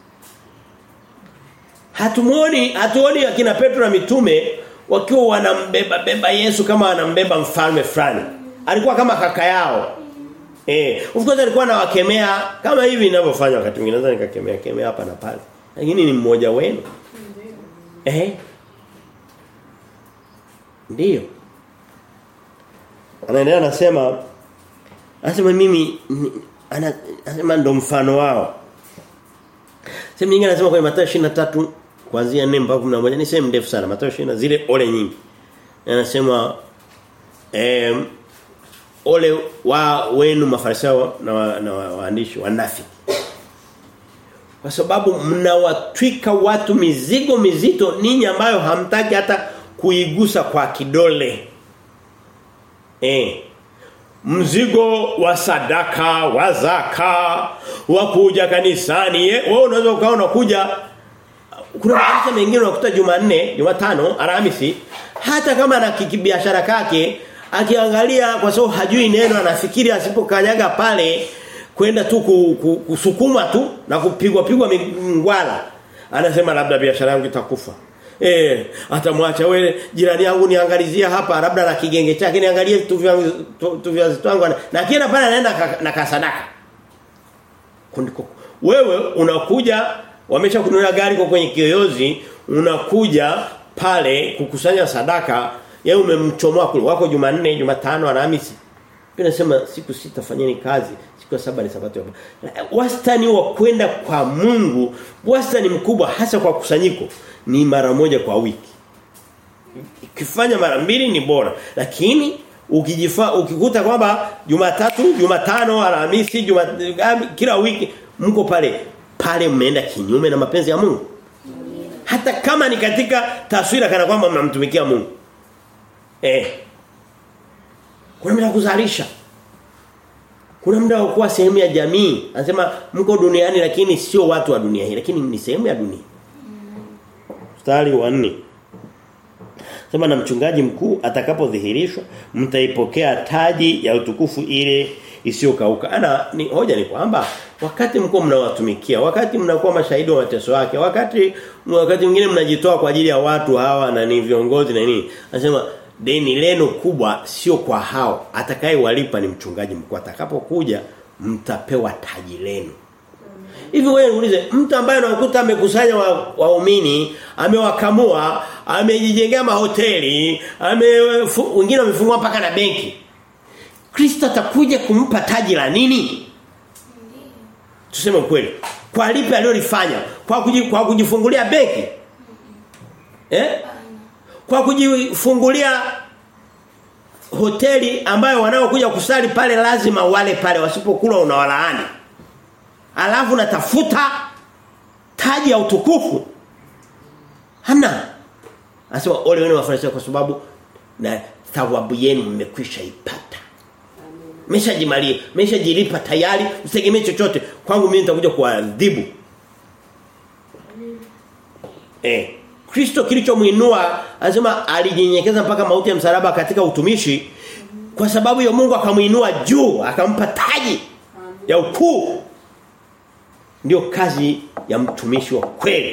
Hatumuoni hatuoni akina Petro na mitume wakiwa wanambeba beba Yesu kama anambeba mfalme fulani. Alikuwa kama kaka yao. Eh, of course alikuwa anawakemea kama hivi ninavyofanya wakati mwingine naweza nikakemea kemea hapa na pale. Lakini ni mmoja wenu. Eh? Ndio. Anaendelea anasema anasema mimi ana anasema ndo mfano wao. Sehemu nyingine anasema kwenye Mathayo 23 kuanzia 4 mpaka 11 ni sehemu ndefu sana Mathayo 20 zile ole nyingi. Anasema eh ole wa wenu mafarisayo na wa, na waandishi wa, wanafiki. Kwa sababu mnawatwika watu mizigo mizito ninyi ambayo hamtaki hata kuigusa kwa kidole. Eh. Mzigo wa sadaka, wa zaka, wa kuja kanisani. Eh? Wewe unaweza ukawa unakuja kuna makanisa mengine unakuta Jumanne, Jumatano, Alhamisi hata kama ana kibiashara kake akiangalia kwa sababu hajui neno anafikiri asipokanyaga pale kwenda tu ku, ku, kusukuma tu na kupigwa pigwa ngwala anasema labda biashara yangu itakufa Eh, atamwacha wewe jirani yangu niangalizia hapa labda na kigenge chake niangalie vitu vyangu tu vya zitangu na kienda pale anaenda na kasadaka. Kundiko. Wewe unakuja wamesha kununulia gari kwa kwenye kiyoyozi unakuja pale kukusanya sadaka yeye umemchomoa kule wako Jumanne, Jumatano, Alhamisi. Inasema siku sita fanyeni kazi, siku ya saba ni sabato. Wastani wa kwenda kwa Mungu, wastani mkubwa hasa kwa kusanyiko ni mara moja kwa wiki. Ukifanya mara mbili ni bora. Lakini ukijifa ukikuta kwamba Jumatatu, Jumatano, Alhamisi, Juma kila wiki mko pale pale mmeenda kinyume na mapenzi ya Mungu. Hata kama ni katika taswira kana kwamba mnamtumikia Mungu. Eh. Kuna muda kuzalisha. Kuna muda wa kuwa sehemu ya jamii. Anasema mko duniani lakini sio watu wa dunia hii lakini ni sehemu ya dunia. Mstari wa 4. Sema na mchungaji mkuu atakapodhihirishwa mtaipokea taji ya utukufu ile isiyokauka. Ana ni hoja ni kwamba wakati mko mnawatumikia, wakati mnakuwa mashahidi wa mateso yake, wakati wakati mwingine mnajitoa kwa ajili ya watu hawa na ni viongozi na nini. Anasema deni lenu kubwa sio kwa hao, atakayewalipa ni mchungaji mkuu. Atakapokuja mtapewa taji lenu. Hivi wewe uulize mtu ambaye unakuta amekusanya waumini, wa amewakamua, amejijengea mahoteli, ame wengine wamefungua mpaka na benki. Kristo atakuja kumpa taji la nini? Tuseme ukweli. Kwa lipi alilofanya? Kwa kuji, kwa kujifungulia benki? Eh? Kwa kujifungulia hoteli ambayo wanaokuja kusali pale lazima wale pale wasipokula unawalaani. Alafu natafuta taji ya utukufu. Hana. Anasema ole wenu wafarisayo kwa sababu na thawabu yenu mmekwisha ipata. Mmeshajimalia, mmeshajilipa tayari, usitegemee chochote. Kwangu mimi nitakuja kuadhibu. Eh, Kristo kilichomuinua anasema alijinyenyekeza mpaka mauti ya msalaba katika utumishi kwa sababu ya Mungu akamuinua juu, akampa taji ya ukuu. Ndio kazi ya mtumishi wa kweli.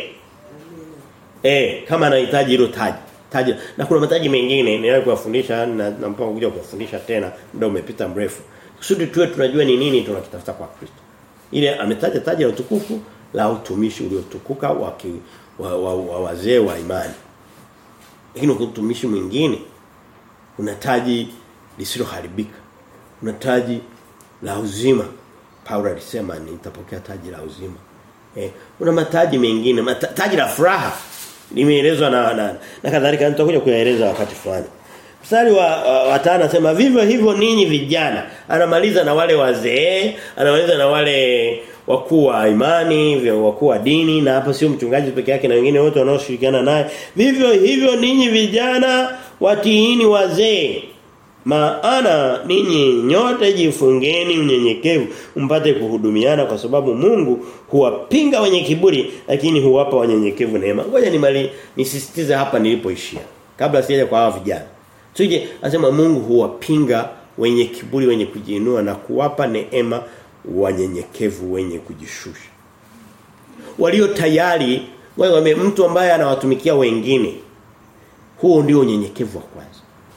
Eh, kama anahitaji hilo taji. Taji. Na kuna mataji mengine ninayo kuwafundisha na, na mpango kuja kuwafundisha tena muda umepita mrefu. Kusudi tuwe tunajua ni nini tunakitafuta kwa Kristo. Ile ametaja taji la utukufu la utumishi uliotukuka wa, wa, wa, wa wazee wa imani. Lakini utumishi mwingine una taji lisiloharibika. Una taji la uzima. Paulo alisema nitapokea taji la uzima. Eh, una mataji mengine, mata, taji la furaha limeelezwa na na, na kadhalika nitakuja kuyaeleza wakati fulani. Mstari wa, wa, wa tano anasema vivyo hivyo ninyi vijana. Anamaliza na wale wazee, anamaliza na wale wakuu wa imani, wakuu wa dini na hapa sio mchungaji peke yake na wengine wote wanaoshirikiana naye. Vivyo hivyo ninyi vijana watiini wazee. Maana ninyi nyote jifungeni unyenyekevu mpate kuhudumiana kwa sababu Mungu huwapinga wenye kiburi lakini huwapa wanyenyekevu neema. Ngoja nimali nisisitize hapa nilipoishia kabla sijaja kwa hawa vijana. Tuje anasema Mungu huwapinga wenye kiburi wenye kujiinua na kuwapa neema wanyenyekevu wenye kujishusha. Walio tayari wewe mtu ambaye anawatumikia wengine huo ndio unyenyekevu wa kwanza.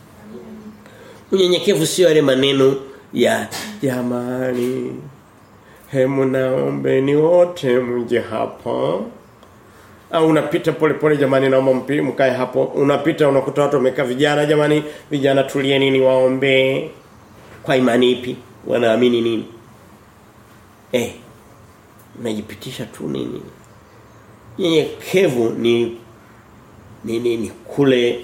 Unyenyekevu sio yale maneno ya jamani hemu naombeni wote mje hapa au unapita pole pole jamani naomba mpi mkae hapo unapita unakuta watu wamekaa vijana jamani vijana tulieni ni waombe kwa imani ipi wanaamini nini eh unajipitisha tu nini nyenyekevu ni ni ni kule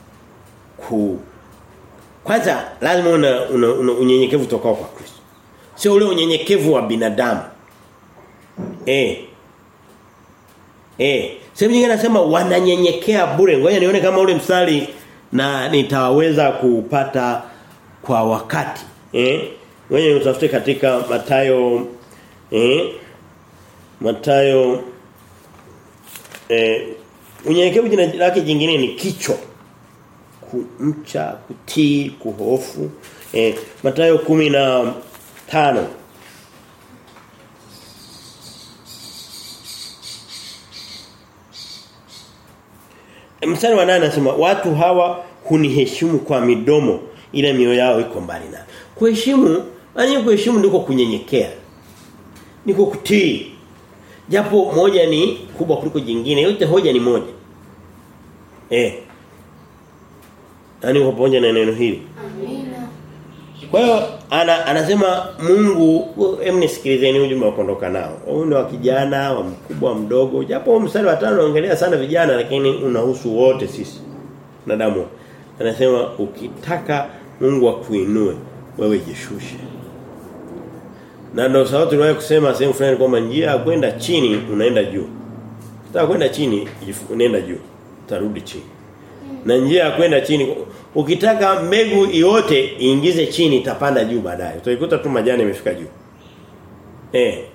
ku kwanza lazima una, una, una unyenyekevu tokao kwa Kristo. Sio ule unyenyekevu wa binadamu. Eh. Eh, sehemu nyingine anasema wananyenyekea bure. Ngoja nione kama ule mstari na nitaweza kupata kwa wakati. Eh? Ngoja utafute katika Matayo eh Matayo eh unyenyekevu jina lake jingine ni kicho kumcha, kutii, kuhofu. Eh, Mathayo 15. mstari wa 8 anasema watu hawa huniheshimu kwa midomo ila mioyo yao iko mbali nami. Kuheshimu, maana kuheshimu ndiko kunyenyekea. Niko kutii. Japo moja ni kubwa kuliko jingine, yote hoja ni moja. Eh. Yaani uko pamoja na neno hili. Amina. Kwa hiyo ana, anasema Mungu hem nisikilizeni ujumbe wa kuondoka nao. Huyu ni wa kijana, wa mkubwa, wa mdogo. Japo mstari wa 5 unaongelea sana vijana lakini unahusu wote sisi. Wanadamu. Anasema ukitaka Mungu akuinue wewe jishushe. Na ndio sababu tuliwahi kusema sehemu fulani kwamba njia ya kwenda chini unaenda juu. Ukitaka kwenda chini unaenda juu. Utarudi chini. Na njia ya kwenda chini ukitaka mbegu yote iingize chini itapanda juu baadaye. Utaikuta tu majani yamefika juu. Eh.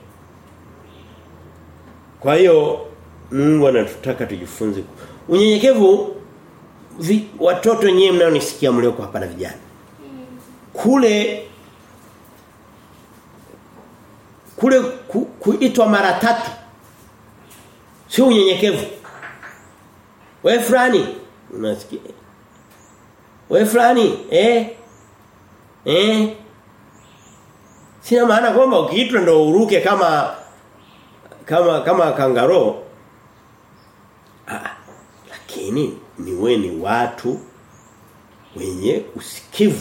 Kwa hiyo Mungu anatutaka tujifunze. Unyenyekevu vi, watoto wenyewe mnaonisikia mlioko hapa na vijana. Kule kule ku, kuitwa mara tatu sio unyenyekevu. Wewe fulani unasikia wewe fulani eh eh Sina maana kwamba ukiitwa ndo uruke kama kama kama kangaro. Ah, lakini ni we ni watu wenye usikivu.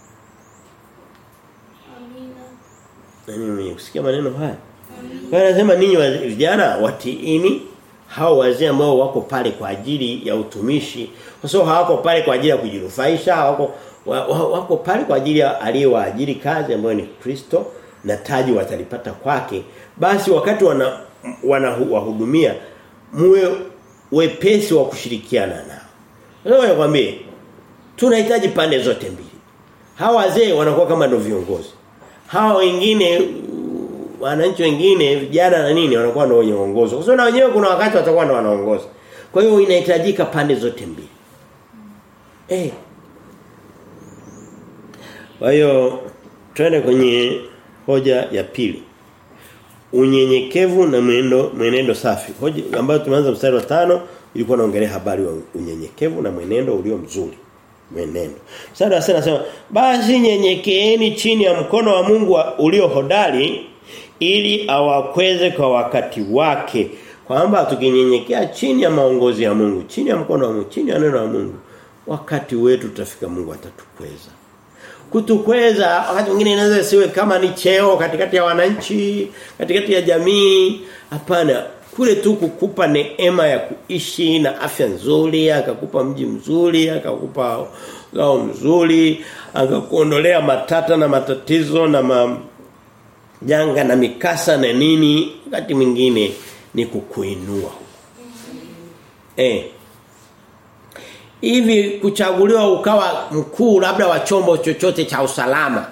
Amina. Nani mwenye kusikia maneno haya? Kwa hiyo anasema ninyi wa- vijana watiini hao wazee ambao wako pale kwa ajili ya utumishi. Kwa sababu hawako pale kwa ajili ya kujinufaisha, hawako wa, wa, wako pale kwa ajili ya aliyewaajiri kazi ambayo ni Kristo na taji watalipata kwake. Basi wakati wana wanawahudumia muwe wepesi wa kushirikiana nao. Leo nakwambie tunahitaji pande zote mbili. Hawa wazee wanakuwa kama ndio viongozi. Hawa wengine wananchi wengine vijana na nini wanakuwa ndio wenye uongozi. Kwa sababu na wenyewe kuna wakati watakuwa ndio wanaongoza. Kwa hiyo inahitajika pande zote mbili. Eh. Kwa hiyo twende kwenye hoja ya pili. Unyenyekevu na mwenendo mwenendo safi. Hoja ambayo tumeanza mstari wa tano ilikuwa naongelea habari wa unyenyekevu na mwenendo ulio mzuri. Mwenendo. Mstari wa sita nasema basi nyenyekeeni chini ya mkono wa Mungu wa- ulio hodari ili awakweze kwa wakati wake. Kwamba tukinyenyekea chini ya maongozi ya Mungu, chini ya mkono wa Mungu, chini ya neno la Mungu, wakati wetu tutafika Mungu atatukweza kutukweza wakati mwingine inaweza siwe kama ni cheo katikati ya wananchi katikati ya jamii hapana kule tu kukupa neema ya kuishi na afya nzuri akakupa mji mzuri akakupa gao mzuri akakuondolea matata na matatizo na ma, janga na mikasa na nini wakati mwingine ni kukuinua eh hivi kuchaguliwa ukawa mkuu labda wa chombo chochote cha usalama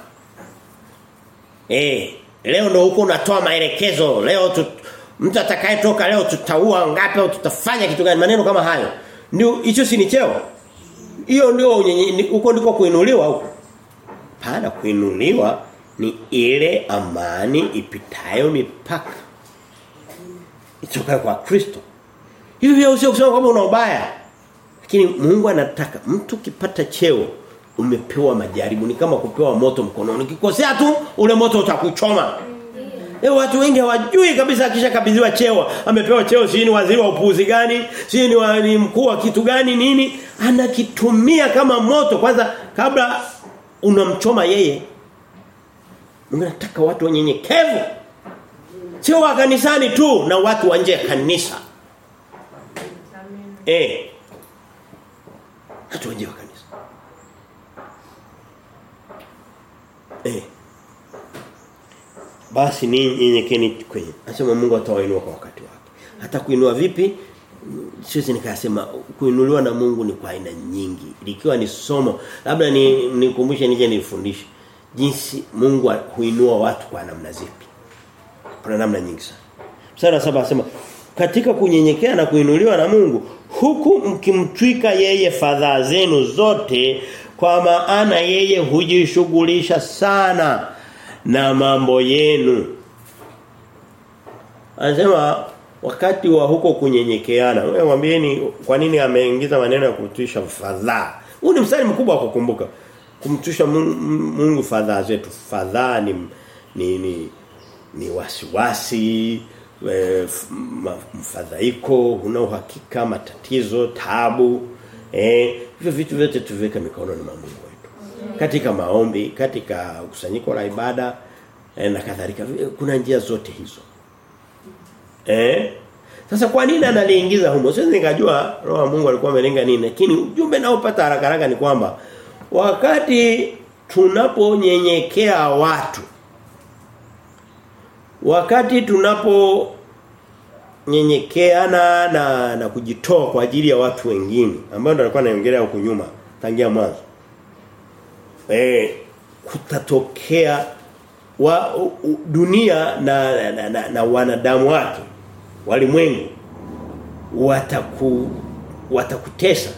eh leo ndo huko unatoa maelekezo leo tu, mtu atakayetoka leo tutaua ngapi au tutafanya kitu gani maneno kama hayo ndio hicho si ni cheo hiyo ndio unyenye- ni- huko ndiko kuinuliwa huko pana kuinuliwa ni ile amani ipitayo mipaka itokayo kwa Kristo hivi vya usio kusema kwamba una ubaya lakini Mungu anataka mtu kipata cheo umepewa majaribu ni kama kupewa moto mkononi. Ukikosea tu ule moto utakuchoma. Leo watu wengi hawajui kabisa akisha kabidhiwa cheo, amepewa cheo si ni waziri wa upuuzi gani, si ni, wa, ni mkuu wa kitu gani nini, anakitumia kama moto kwanza kabla unamchoma yeye. Mungu anataka watu wanyenyekevu. Sio wa kanisani tu na watu wa nje ya kanisa. Eh. Watu wa nje wa kanisa. Eh. Basi ni nyenyekeni kwenye. Anasema Mungu atawainua kwa wakati wake. Hata kuinua vipi? Siwezi nikasema kuinuliwa na Mungu ni kwa aina nyingi. Likiwa ni somo, labda ni nikumbushe nije nifundishe jinsi Mungu huinua watu kwa namna zipi. Kuna namna nyingi sana. Mstari wa saba anasema katika kunyenyekea na kuinuliwa na Mungu huku mkimtwika yeye fadhaa zenu zote kwa maana yeye hujishughulisha sana na mambo yenu. Anasema wakati wa huko kunyenyekeana. Wewe mwambieni kwa nini ameingiza maneno ya kumtwisha fadhaa. Huu ni mstari mkubwa wa kukumbuka. Kumtwisha Mungu, Mungu fadhaa zetu. Fadhaa ni ni ni, ni wasiwasi, e, mfadhaiko, una uhakika, matatizo, tabu. Eh, hivyo vitu vyote tuviweke mikononi mwa Mungu wetu. Katika maombi, katika kusanyiko la ibada eh, na kadhalika. Kuna njia zote hizo. Eh? Sasa kwa nini analiingiza humo? Siwezi nikajua roho wa Mungu alikuwa amelenga nini, lakini ujumbe naopata haraka haraka ni kwamba wakati tunaponyenyekea watu wakati tunapo nyenyekeana na na kujitoa kwa ajili ya watu wengine ambao ndo alikuwa anaongelea huko nyuma tangia mwanzo eh kutatokea wa u, u, dunia na na, na, na, na wanadamu wake walimwengu wataku watakutesa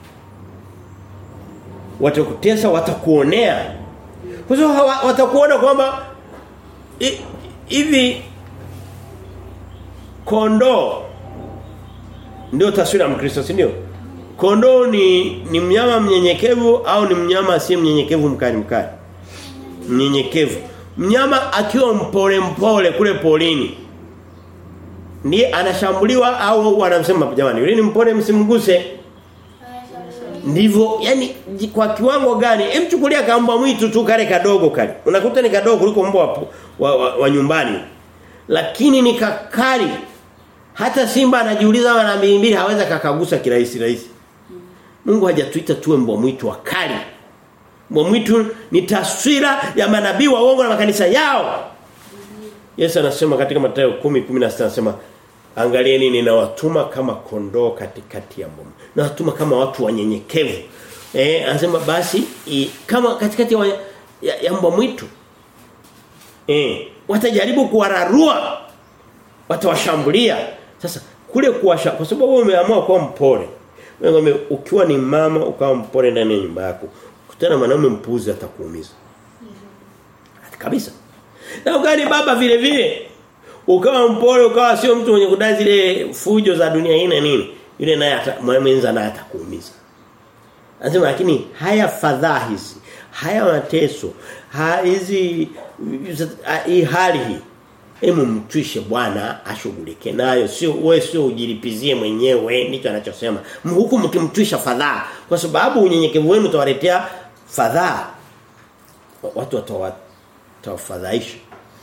watakutesa watakuonea kwa sababu watakuona kwamba hivi kondoo ndio taswira ya Mkristo si ndio kondoo ni ni mnyama mnyenyekevu au ni mnyama asiye mnyenyekevu mkali mkali mnyenyekevu mnyama akiwa mpole mpole kule polini ndiye anashambuliwa au wanamsema jamani yule ni mpole msimguse ndivyo yani kwa kiwango gani hem chukulia kamba mwitu tu kale kadogo kale unakuta ni kadogo kuliko mbwa wa, wa, wa, wa nyumbani lakini ni kakali hata simba anajiuliza mara mbili mbili haweza kakagusa kirahisi rahisi Mungu hajatuita tuwe mbwa mwitu wakali mbwa mwitu ni taswira ya manabii wa uongo na makanisa yao Yesu anasema katika Mathayo 10:16 anasema angalieni ninawatuma kama kondoo katikati ya mbwa nawatuma kama watu wanyenyekevu eh anasema basi i, kama katikati ya, ya, ya mbwa mwitu eh watajaribu kuwararua watawashambulia sasa kule kuwasha kwa sababu umeamua kuwa mpole wewe ukiwa ni mama ukawa mpole ndani ya nyumba yako kutana mwanamume mpuzi atakuumiza kabisa na ukani baba vile vile ukawa mpole ukawa sio mtu mwenye kudai zile fujo za dunia hii na nini yule naye mwenza naye atakuumiza anasema lakini haya fadhaa hizi haya mateso hizi hii hali hii Hemu mtwishe Bwana ashughulike nayo sio wewe sio ujilipizie mwenyewe ndicho anachosema huku mkimtwisha fadhaa kwa sababu unyenyekevu wenu utawaletea fadhaa watu watawafadhaisha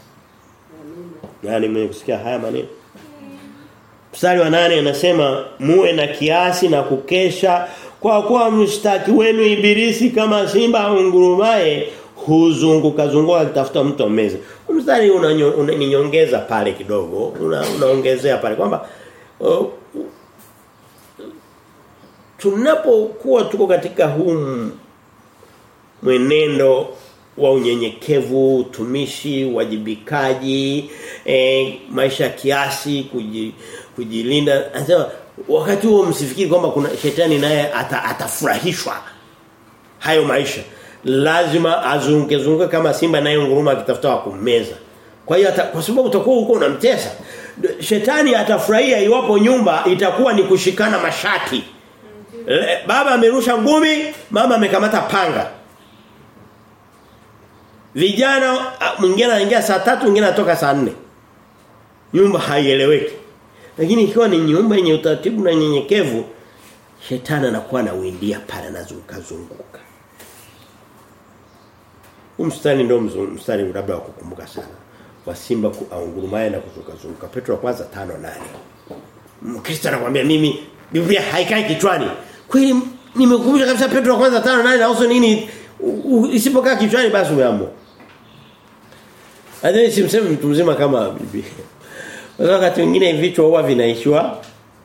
Yaani mwenye kusikia haya maneno Mstari wa nane anasema muwe na kiasi na kukesha kwa kuwa mshtaki wenu ibilisi kama simba au ngurumaye huzunguka zunguka akitafuta mtu ameze. Mstari unaninyongeza una, pale kidogo, una, unaongezea pale kwamba uh, tunapokuwa tuko katika huu mwenendo wa unyenyekevu, utumishi, wajibikaji, e, maisha kiasi, kuji, kujilinda. Anasema wakati huo msifikiri kwamba kuna shetani naye ata, atafurahishwa hayo maisha. Lazima azunguke zunguke kama simba naye nguruma akitafuta wa kummeza. Kwa hiyo kwa sababu utakuwa huko unamtesa. Shetani atafurahia iwapo nyumba itakuwa ni kushikana mashati. Baba amerusha ngumi, mama amekamata panga. Vijana mwingine anaingia saa tatu mwingine anatoka saa nne Nyumba haieleweki. Lakini ikiwa ni nyumba yenye utaratibu na nyenyekevu, shetani anakuwa anawindia pale anazunguka zunguka. Huu mstari ndio mstari labda wa kukumbuka sana. Wa simba kuangurumaye na kuzunguka zunguka. Petro wa kwanza 5:8. Mkristo anakuambia mimi Biblia haikai kichwani. Kweli nimekumbusha kabisa Petro wa kwanza 5:8 na uso nini isipokaa kichwani basi umeamua. Hadi simsemi mtu mzima kama Biblia. Wakati mwingine vichwa huwa vinaishiwa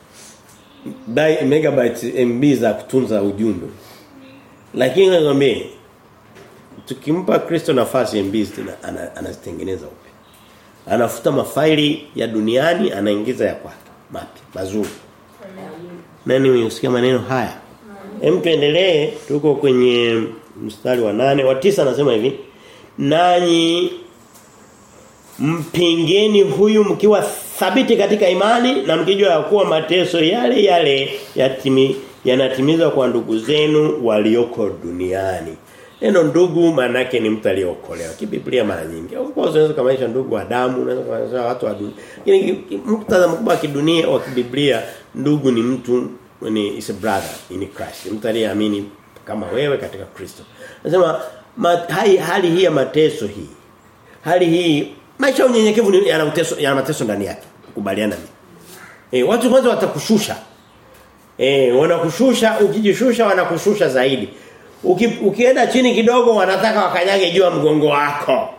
megabytes MB za kutunza ujumbe. Lakini nakwambia tukimpa Kristo nafasi MB anazitengeneza upya. Anafuta mafaili ya duniani anaingiza ya kwake mapya mazuri. Nani msikia maneno haya? Hem tuendelee tuko kwenye mstari wa nane wa tisa anasema hivi nanyi mpingeni huyu mkiwa thabiti katika imani na mkijua ya kuwa mateso yale yale yatimi yanatimizwa kwa ndugu zenu walioko duniani. Neno ndugu maana yake ni mtu aliyeokolewa. Kibiblia mara nyingi. Of course unaweza kamaisha ndugu wa damu, unaweza kamaisha watu wa dunia. Lakini muktadha mkubwa wa kidunia wa kibiblia ndugu ni mtu ni is a brother in Christ. Mtu aliyeamini kama wewe katika Kristo. Nasema hali, hali hii ya mateso hii. Hali hii maisha ya unyenyekevu yana mateso yana mateso ndani yake. Kubaliana mimi. Eh watu kwanza watakushusha. Eh wanakushusha ukijishusha wanakushusha zaidi. Uki, ukienda chini kidogo wanataka wakanyage juu ya mgongo wako.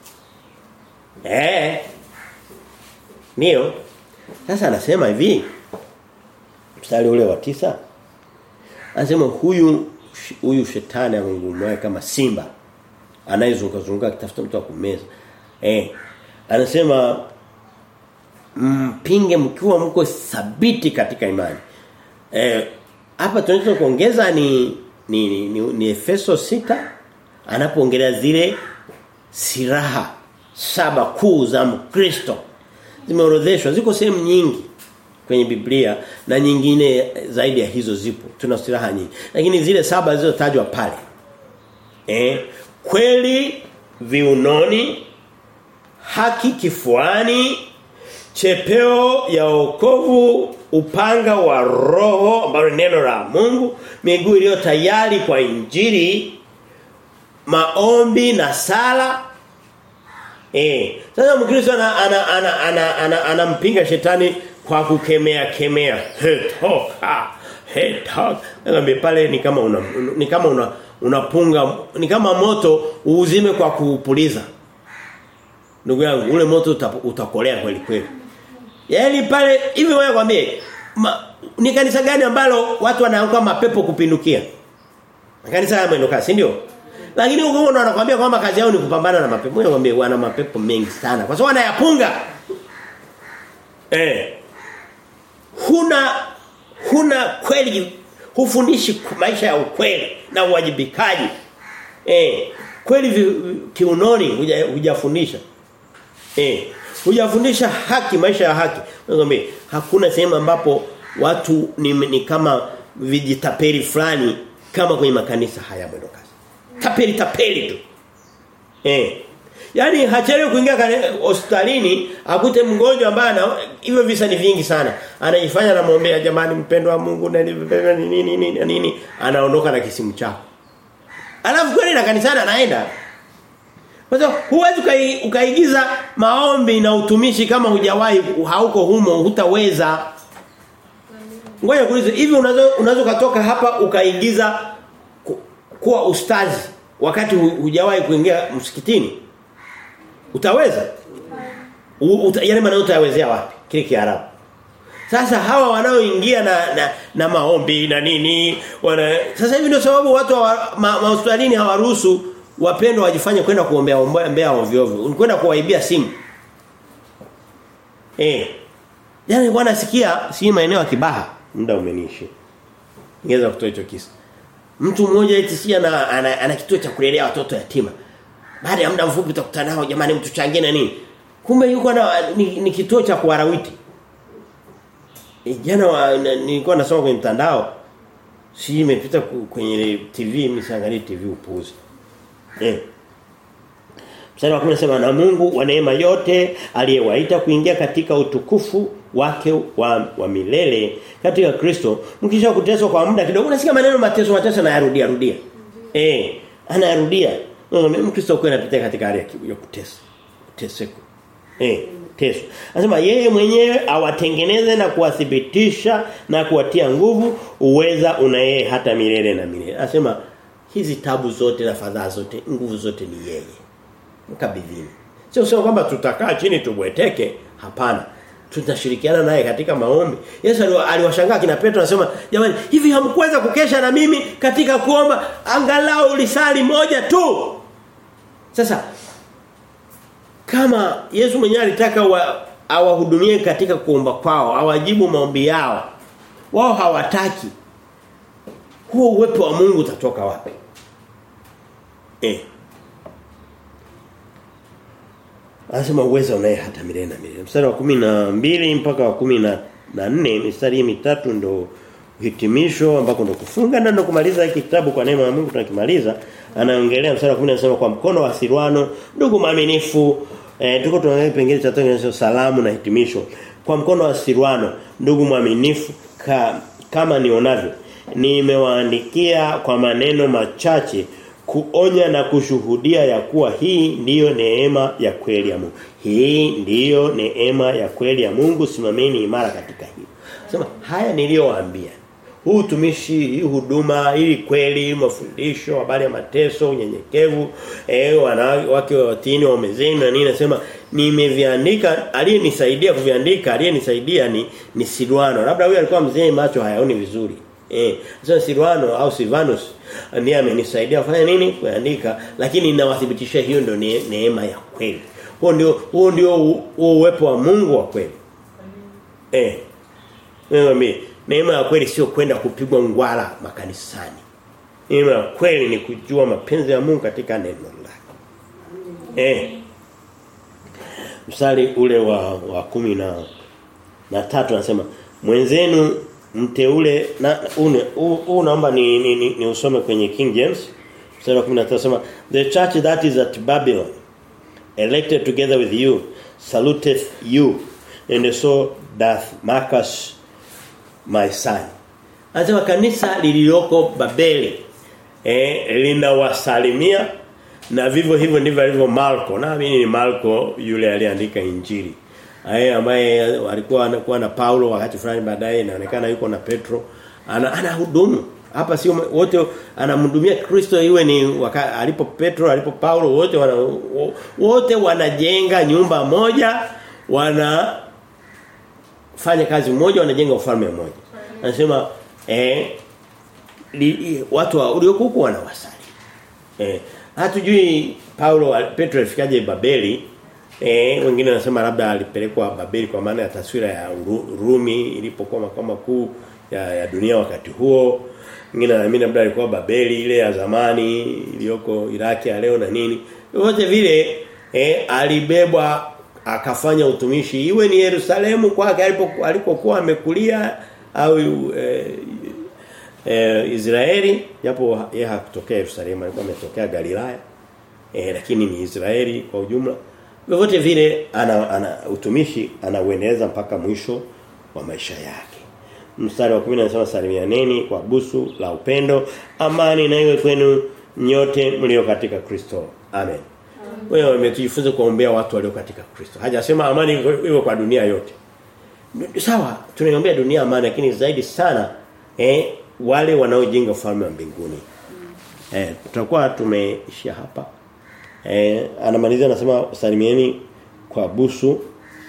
Eh. Ndio. Sasa anasema hivi. Mstari ule wa tisa Anasema huyu huyu shetani amengumwa kama simba anayezunguka zunguka akitafuta mtu wa kumeza. Eh. Anasema mpinge mkiwa mko thabiti katika imani. Eh hapa tunaweza kuongeza ni ni, ni, ni, ni Efeso sita anapoongelea zile silaha saba kuu za Mkristo zimeorodheshwa ziko sehemu nyingi kwenye Biblia na nyingine zaidi ya hizo zipo tuna silaha nyingi lakini zile saba zilizotajwa pale eh kweli viunoni haki kifuani chepeo ya wokovu upanga wa roho ambalo neno la Mungu miguu iliyo tayari kwa injili maombi na sala eh sasa mkristo ana ana ana ana, ana, anampinga shetani kwa kukemea kemea hetoka hetoka ngombe pale ni kama una ni kama una unapunga ni kama moto uuzime kwa kuupuliza ndugu yangu ule moto utakolea kweli kweli Yaani pale hivi wewe kwambie ni kanisa gani ambalo watu wanaanguka mapepo kupindukia? Kanisa ya mwendo kasi ndio? Lakini huko wanakuambia kwamba kazi yao ni kupambana na mapepo. Wewe kwambie wana mapepo mengi sana. Kwa sababu wanayapunga. Eh. Huna huna kweli hufundishi maisha ya ukweli na uwajibikaji. Eh. Kweli kiunoni hujafundisha. Eh hujafundisha haki maisha ya haki ngombe hakuna sehemu ambapo watu ni, ni kama vijitapeli fulani kama kwenye makanisa haya mwendo kasi tapeli tapeli tu eh Yaani hachelewi kuingia hospitalini akute mgonjwa ambaye ana hivyo visa ni vingi sana. Anajifanya anamwombea jamani mpendo wa Mungu na nini nini nini nini anaondoka na kisimu chako. Alafu kweli na kanisani anaenda. Kwa sababu huwezi ukai, ukaigiza maombi na utumishi kama hujawahi hauko humo hutaweza. Ngoja kuulize hivi unaweza unaweza kutoka hapa ukaigiza ku, kuwa ustazi wakati hujawahi kuingia msikitini? Utaweza? Uta, yale maneno utayawezea wapi? Kile Kiarabu. Sasa hawa wanaoingia na, na na maombi na nini wana sasa hivi ndio sababu watu wa mahospitalini ma, hawaruhusu wapendwa wajifanye kwenda kuombea ombea ovyo ovyo. Kwenda kuwaibia simu. Eh. Yaani bwana sikia si maeneo ya Kibaha muda umeniishi. Ningeweza kutoa hicho kisa. Mtu mmoja eti si ana, ana, ana kituo cha kulelea watoto yatima. Baada ya muda mfupi utakutana nao jamani mtu changie na nini? Kumbe yuko na ni, ni kituo cha kuwarawiti. E, jana nilikuwa nasoma kwenye mtandao si imepita kwenye TV msiangalie TV upuuzi. Eh. Mstari wa 10 nasema na Mungu wa neema yote aliyewaita kuingia katika utukufu wake wa, wa milele katika Kristo mkisha kuteswa kwa muda kidogo unasikia maneno mateso mateso na yarudia rudia. Eh, anayarudia. Mkristo kweli anapitia katika hali ya kutesa. Teseko. Eh, teso. Anasema yeye mwenyewe awatengeneze na kuwathibitisha na kuwatia nguvu uweza una yeye hata milele na milele. Anasema hizi tabu zote na fadhaa zote nguvu zote ni yeye mkabidhini sio sio kwamba tutakaa chini tubweteke hapana tutashirikiana naye katika maombi Yesu aliwashangaa kina Petro anasema jamani hivi hamkuweza kukesha na mimi katika kuomba angalau lisali moja tu sasa kama Yesu mwenyewe alitaka wa, awahudumie katika kuomba kwao awajibu maombi yao wao hawataki huo uwepo wa Mungu utatoka wapi eh Anasema uweza unaye hata milele na milele. Mstari wa kumi na mbili mpaka wa kumi na na nne mistari hii mitatu ndo hitimisho ambako ndo kufunga na ndo kumaliza hiki kitabu kwa neema ya Mungu tunakimaliza. Anaongelea mstari wa 10 anasema kwa mkono wa Silwano ndugu maaminifu eh, tuko tunaangalia pengine cha tano salamu na hitimisho. Kwa mkono wa Silwano ndugu mwaminifu ka, kama nionavyo nimewaandikia kwa maneno machache kuonya na kushuhudia ya kuwa hii ndiyo neema ya kweli ya Mungu. Hii ndiyo neema ya kweli ya Mungu simameni imara katika hii. Sema haya niliyowaambia. Huu utumishi, hii huduma, hii kweli, mafundisho, habari ya mateso, unyenyekevu, eh wanawake watini waumezeni na nini nasema nimeviandika aliyenisaidia kuviandika aliyenisaidia ni ni Silwano. Labda huyu alikuwa mzee macho hayaoni vizuri. Eh, sasa Silwano au Silvanus ndiye amenisaidia kufanya nini? Kuandika, lakini ninawathibitishia hiyo ndio ne, neema ya kweli. Huo ndio huo ndio uwepo wa Mungu wa kweli. Eh. Mimi neema ya kweli sio kwenda kupigwa ngwala makanisani. Neema ya kweli ni kujua mapenzi ya Mungu katika neno lake. Eh. Mstari ule wa wa kumi na na tatu anasema mwenzenu mteule na une huu naomba ni, ni, ni, ni usome kwenye King James mstari wa 13 anasema the church that is at Babylon elected together with you saluteth you and so doth Marcus my son anasema kanisa lililoko Babeli eh linawasalimia na vivyo hivyo ndivyo alivyo Marko na mimi ni Marko yule aliandika injili Aye ambaye alikuwa anakuwa na Paulo wakati fulani baadaye inaonekana yuko na Petro ana anahudumu hapa sio wote anamhudumia Kristo iwe ni waka, alipo Petro alipo Paulo wote wana wote wanajenga nyumba moja wana fanya kazi moja wanajenga ufalme mmoja anasema eh li, watu wa uliokuwa wanawasali eh hatujui Paulo Petro alifikaje Babeli Eh wengine wanasema labda alipelekwa Babeli kwa maana ya taswira ya Rumi ilipokuwa makao makuu ya, ya dunia wakati huo. Wengine wanaamini labda alikuwa Babeli ile ya zamani iliyoko Iraki ya leo na nini. Yote vile eh alibebwa akafanya utumishi iwe ni Yerusalemu kwake alipokuwa amekulia au eh, eh, Israeli japo yeye hakutokea Yerusalemu alikuwa ametokea Galilaya. Eh, lakini ni Israeli kwa ujumla Vyovyote vile ana, ana utumishi anauendeleza mpaka mwisho wa maisha yake. Mstari wa 10 anasema salimianeni kwa busu la upendo. Amani na iwe kwenu nyote mlio katika Kristo. Amen. Wewe umejifunza kuombea watu walio katika Kristo. Hajasema amani iwe kwa dunia yote. Sawa, tunaiombea dunia amani lakini zaidi sana eh wale wanaojenga ufalme wa mbinguni. Eh tutakuwa tumeishia hapa. Eh anamalizia anasema salimieni kwa busu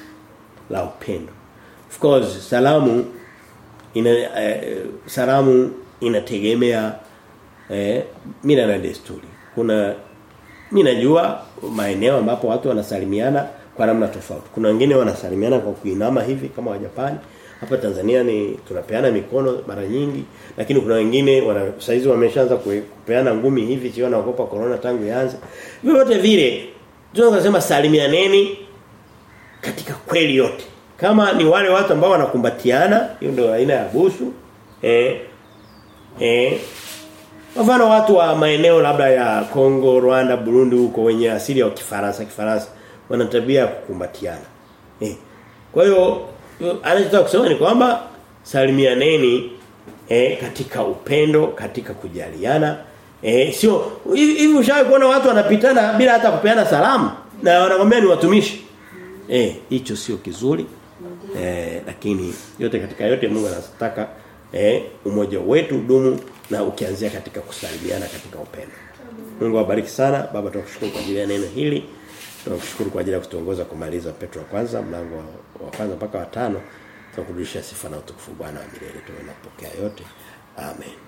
la upendo. Of course salamu ina eh, salamu inategemea eh mila na desturi. Kuna mimi najua maeneo ambapo watu wanasalimiana kwa namna tofauti. Kuna wengine wanasalimiana kwa kuinama hivi kama Wajapani. Hapa Tanzania ni tunapeana mikono mara nyingi lakini kuna wengine wana saizi wameshaanza kupeana ngumi hivi sio naogopa corona tangu ianze. Vyote vile tunasema salimianeni katika kweli yote. Kama ni wale watu ambao wanakumbatiana, hiyo ndio aina ya busu. Eh eh Mfano watu wa maeneo labda ya Kongo, Rwanda, Burundi huko wenye asili ya Kifaransa, Kifaransa wana tabia ya kukumbatiana. Eh. Kwa hiyo anachotaka kusema ni kwamba salimianeni eh, katika upendo, katika kujaliana. Eh, sio hivi ushawahi kuona watu wanapitana bila hata kupeana salamu na wanakwambia ni watumishi. Eh, hicho sio kizuri. Eh, lakini yote katika yote Mungu anataka eh, umoja wetu dumu na ukianzia katika kusalimiana katika upendo. Mungu awabariki sana. Baba tunakushukuru kwa ajili ya neno hili. Tunakushukuru kwa ajili ya kutuongoza kumaliza Petro wa kwanza mlango wa kwanza mpaka wa tano. Tunakurudishia sifa na utukufu Bwana wa milele. Tunapokea yote. Amen.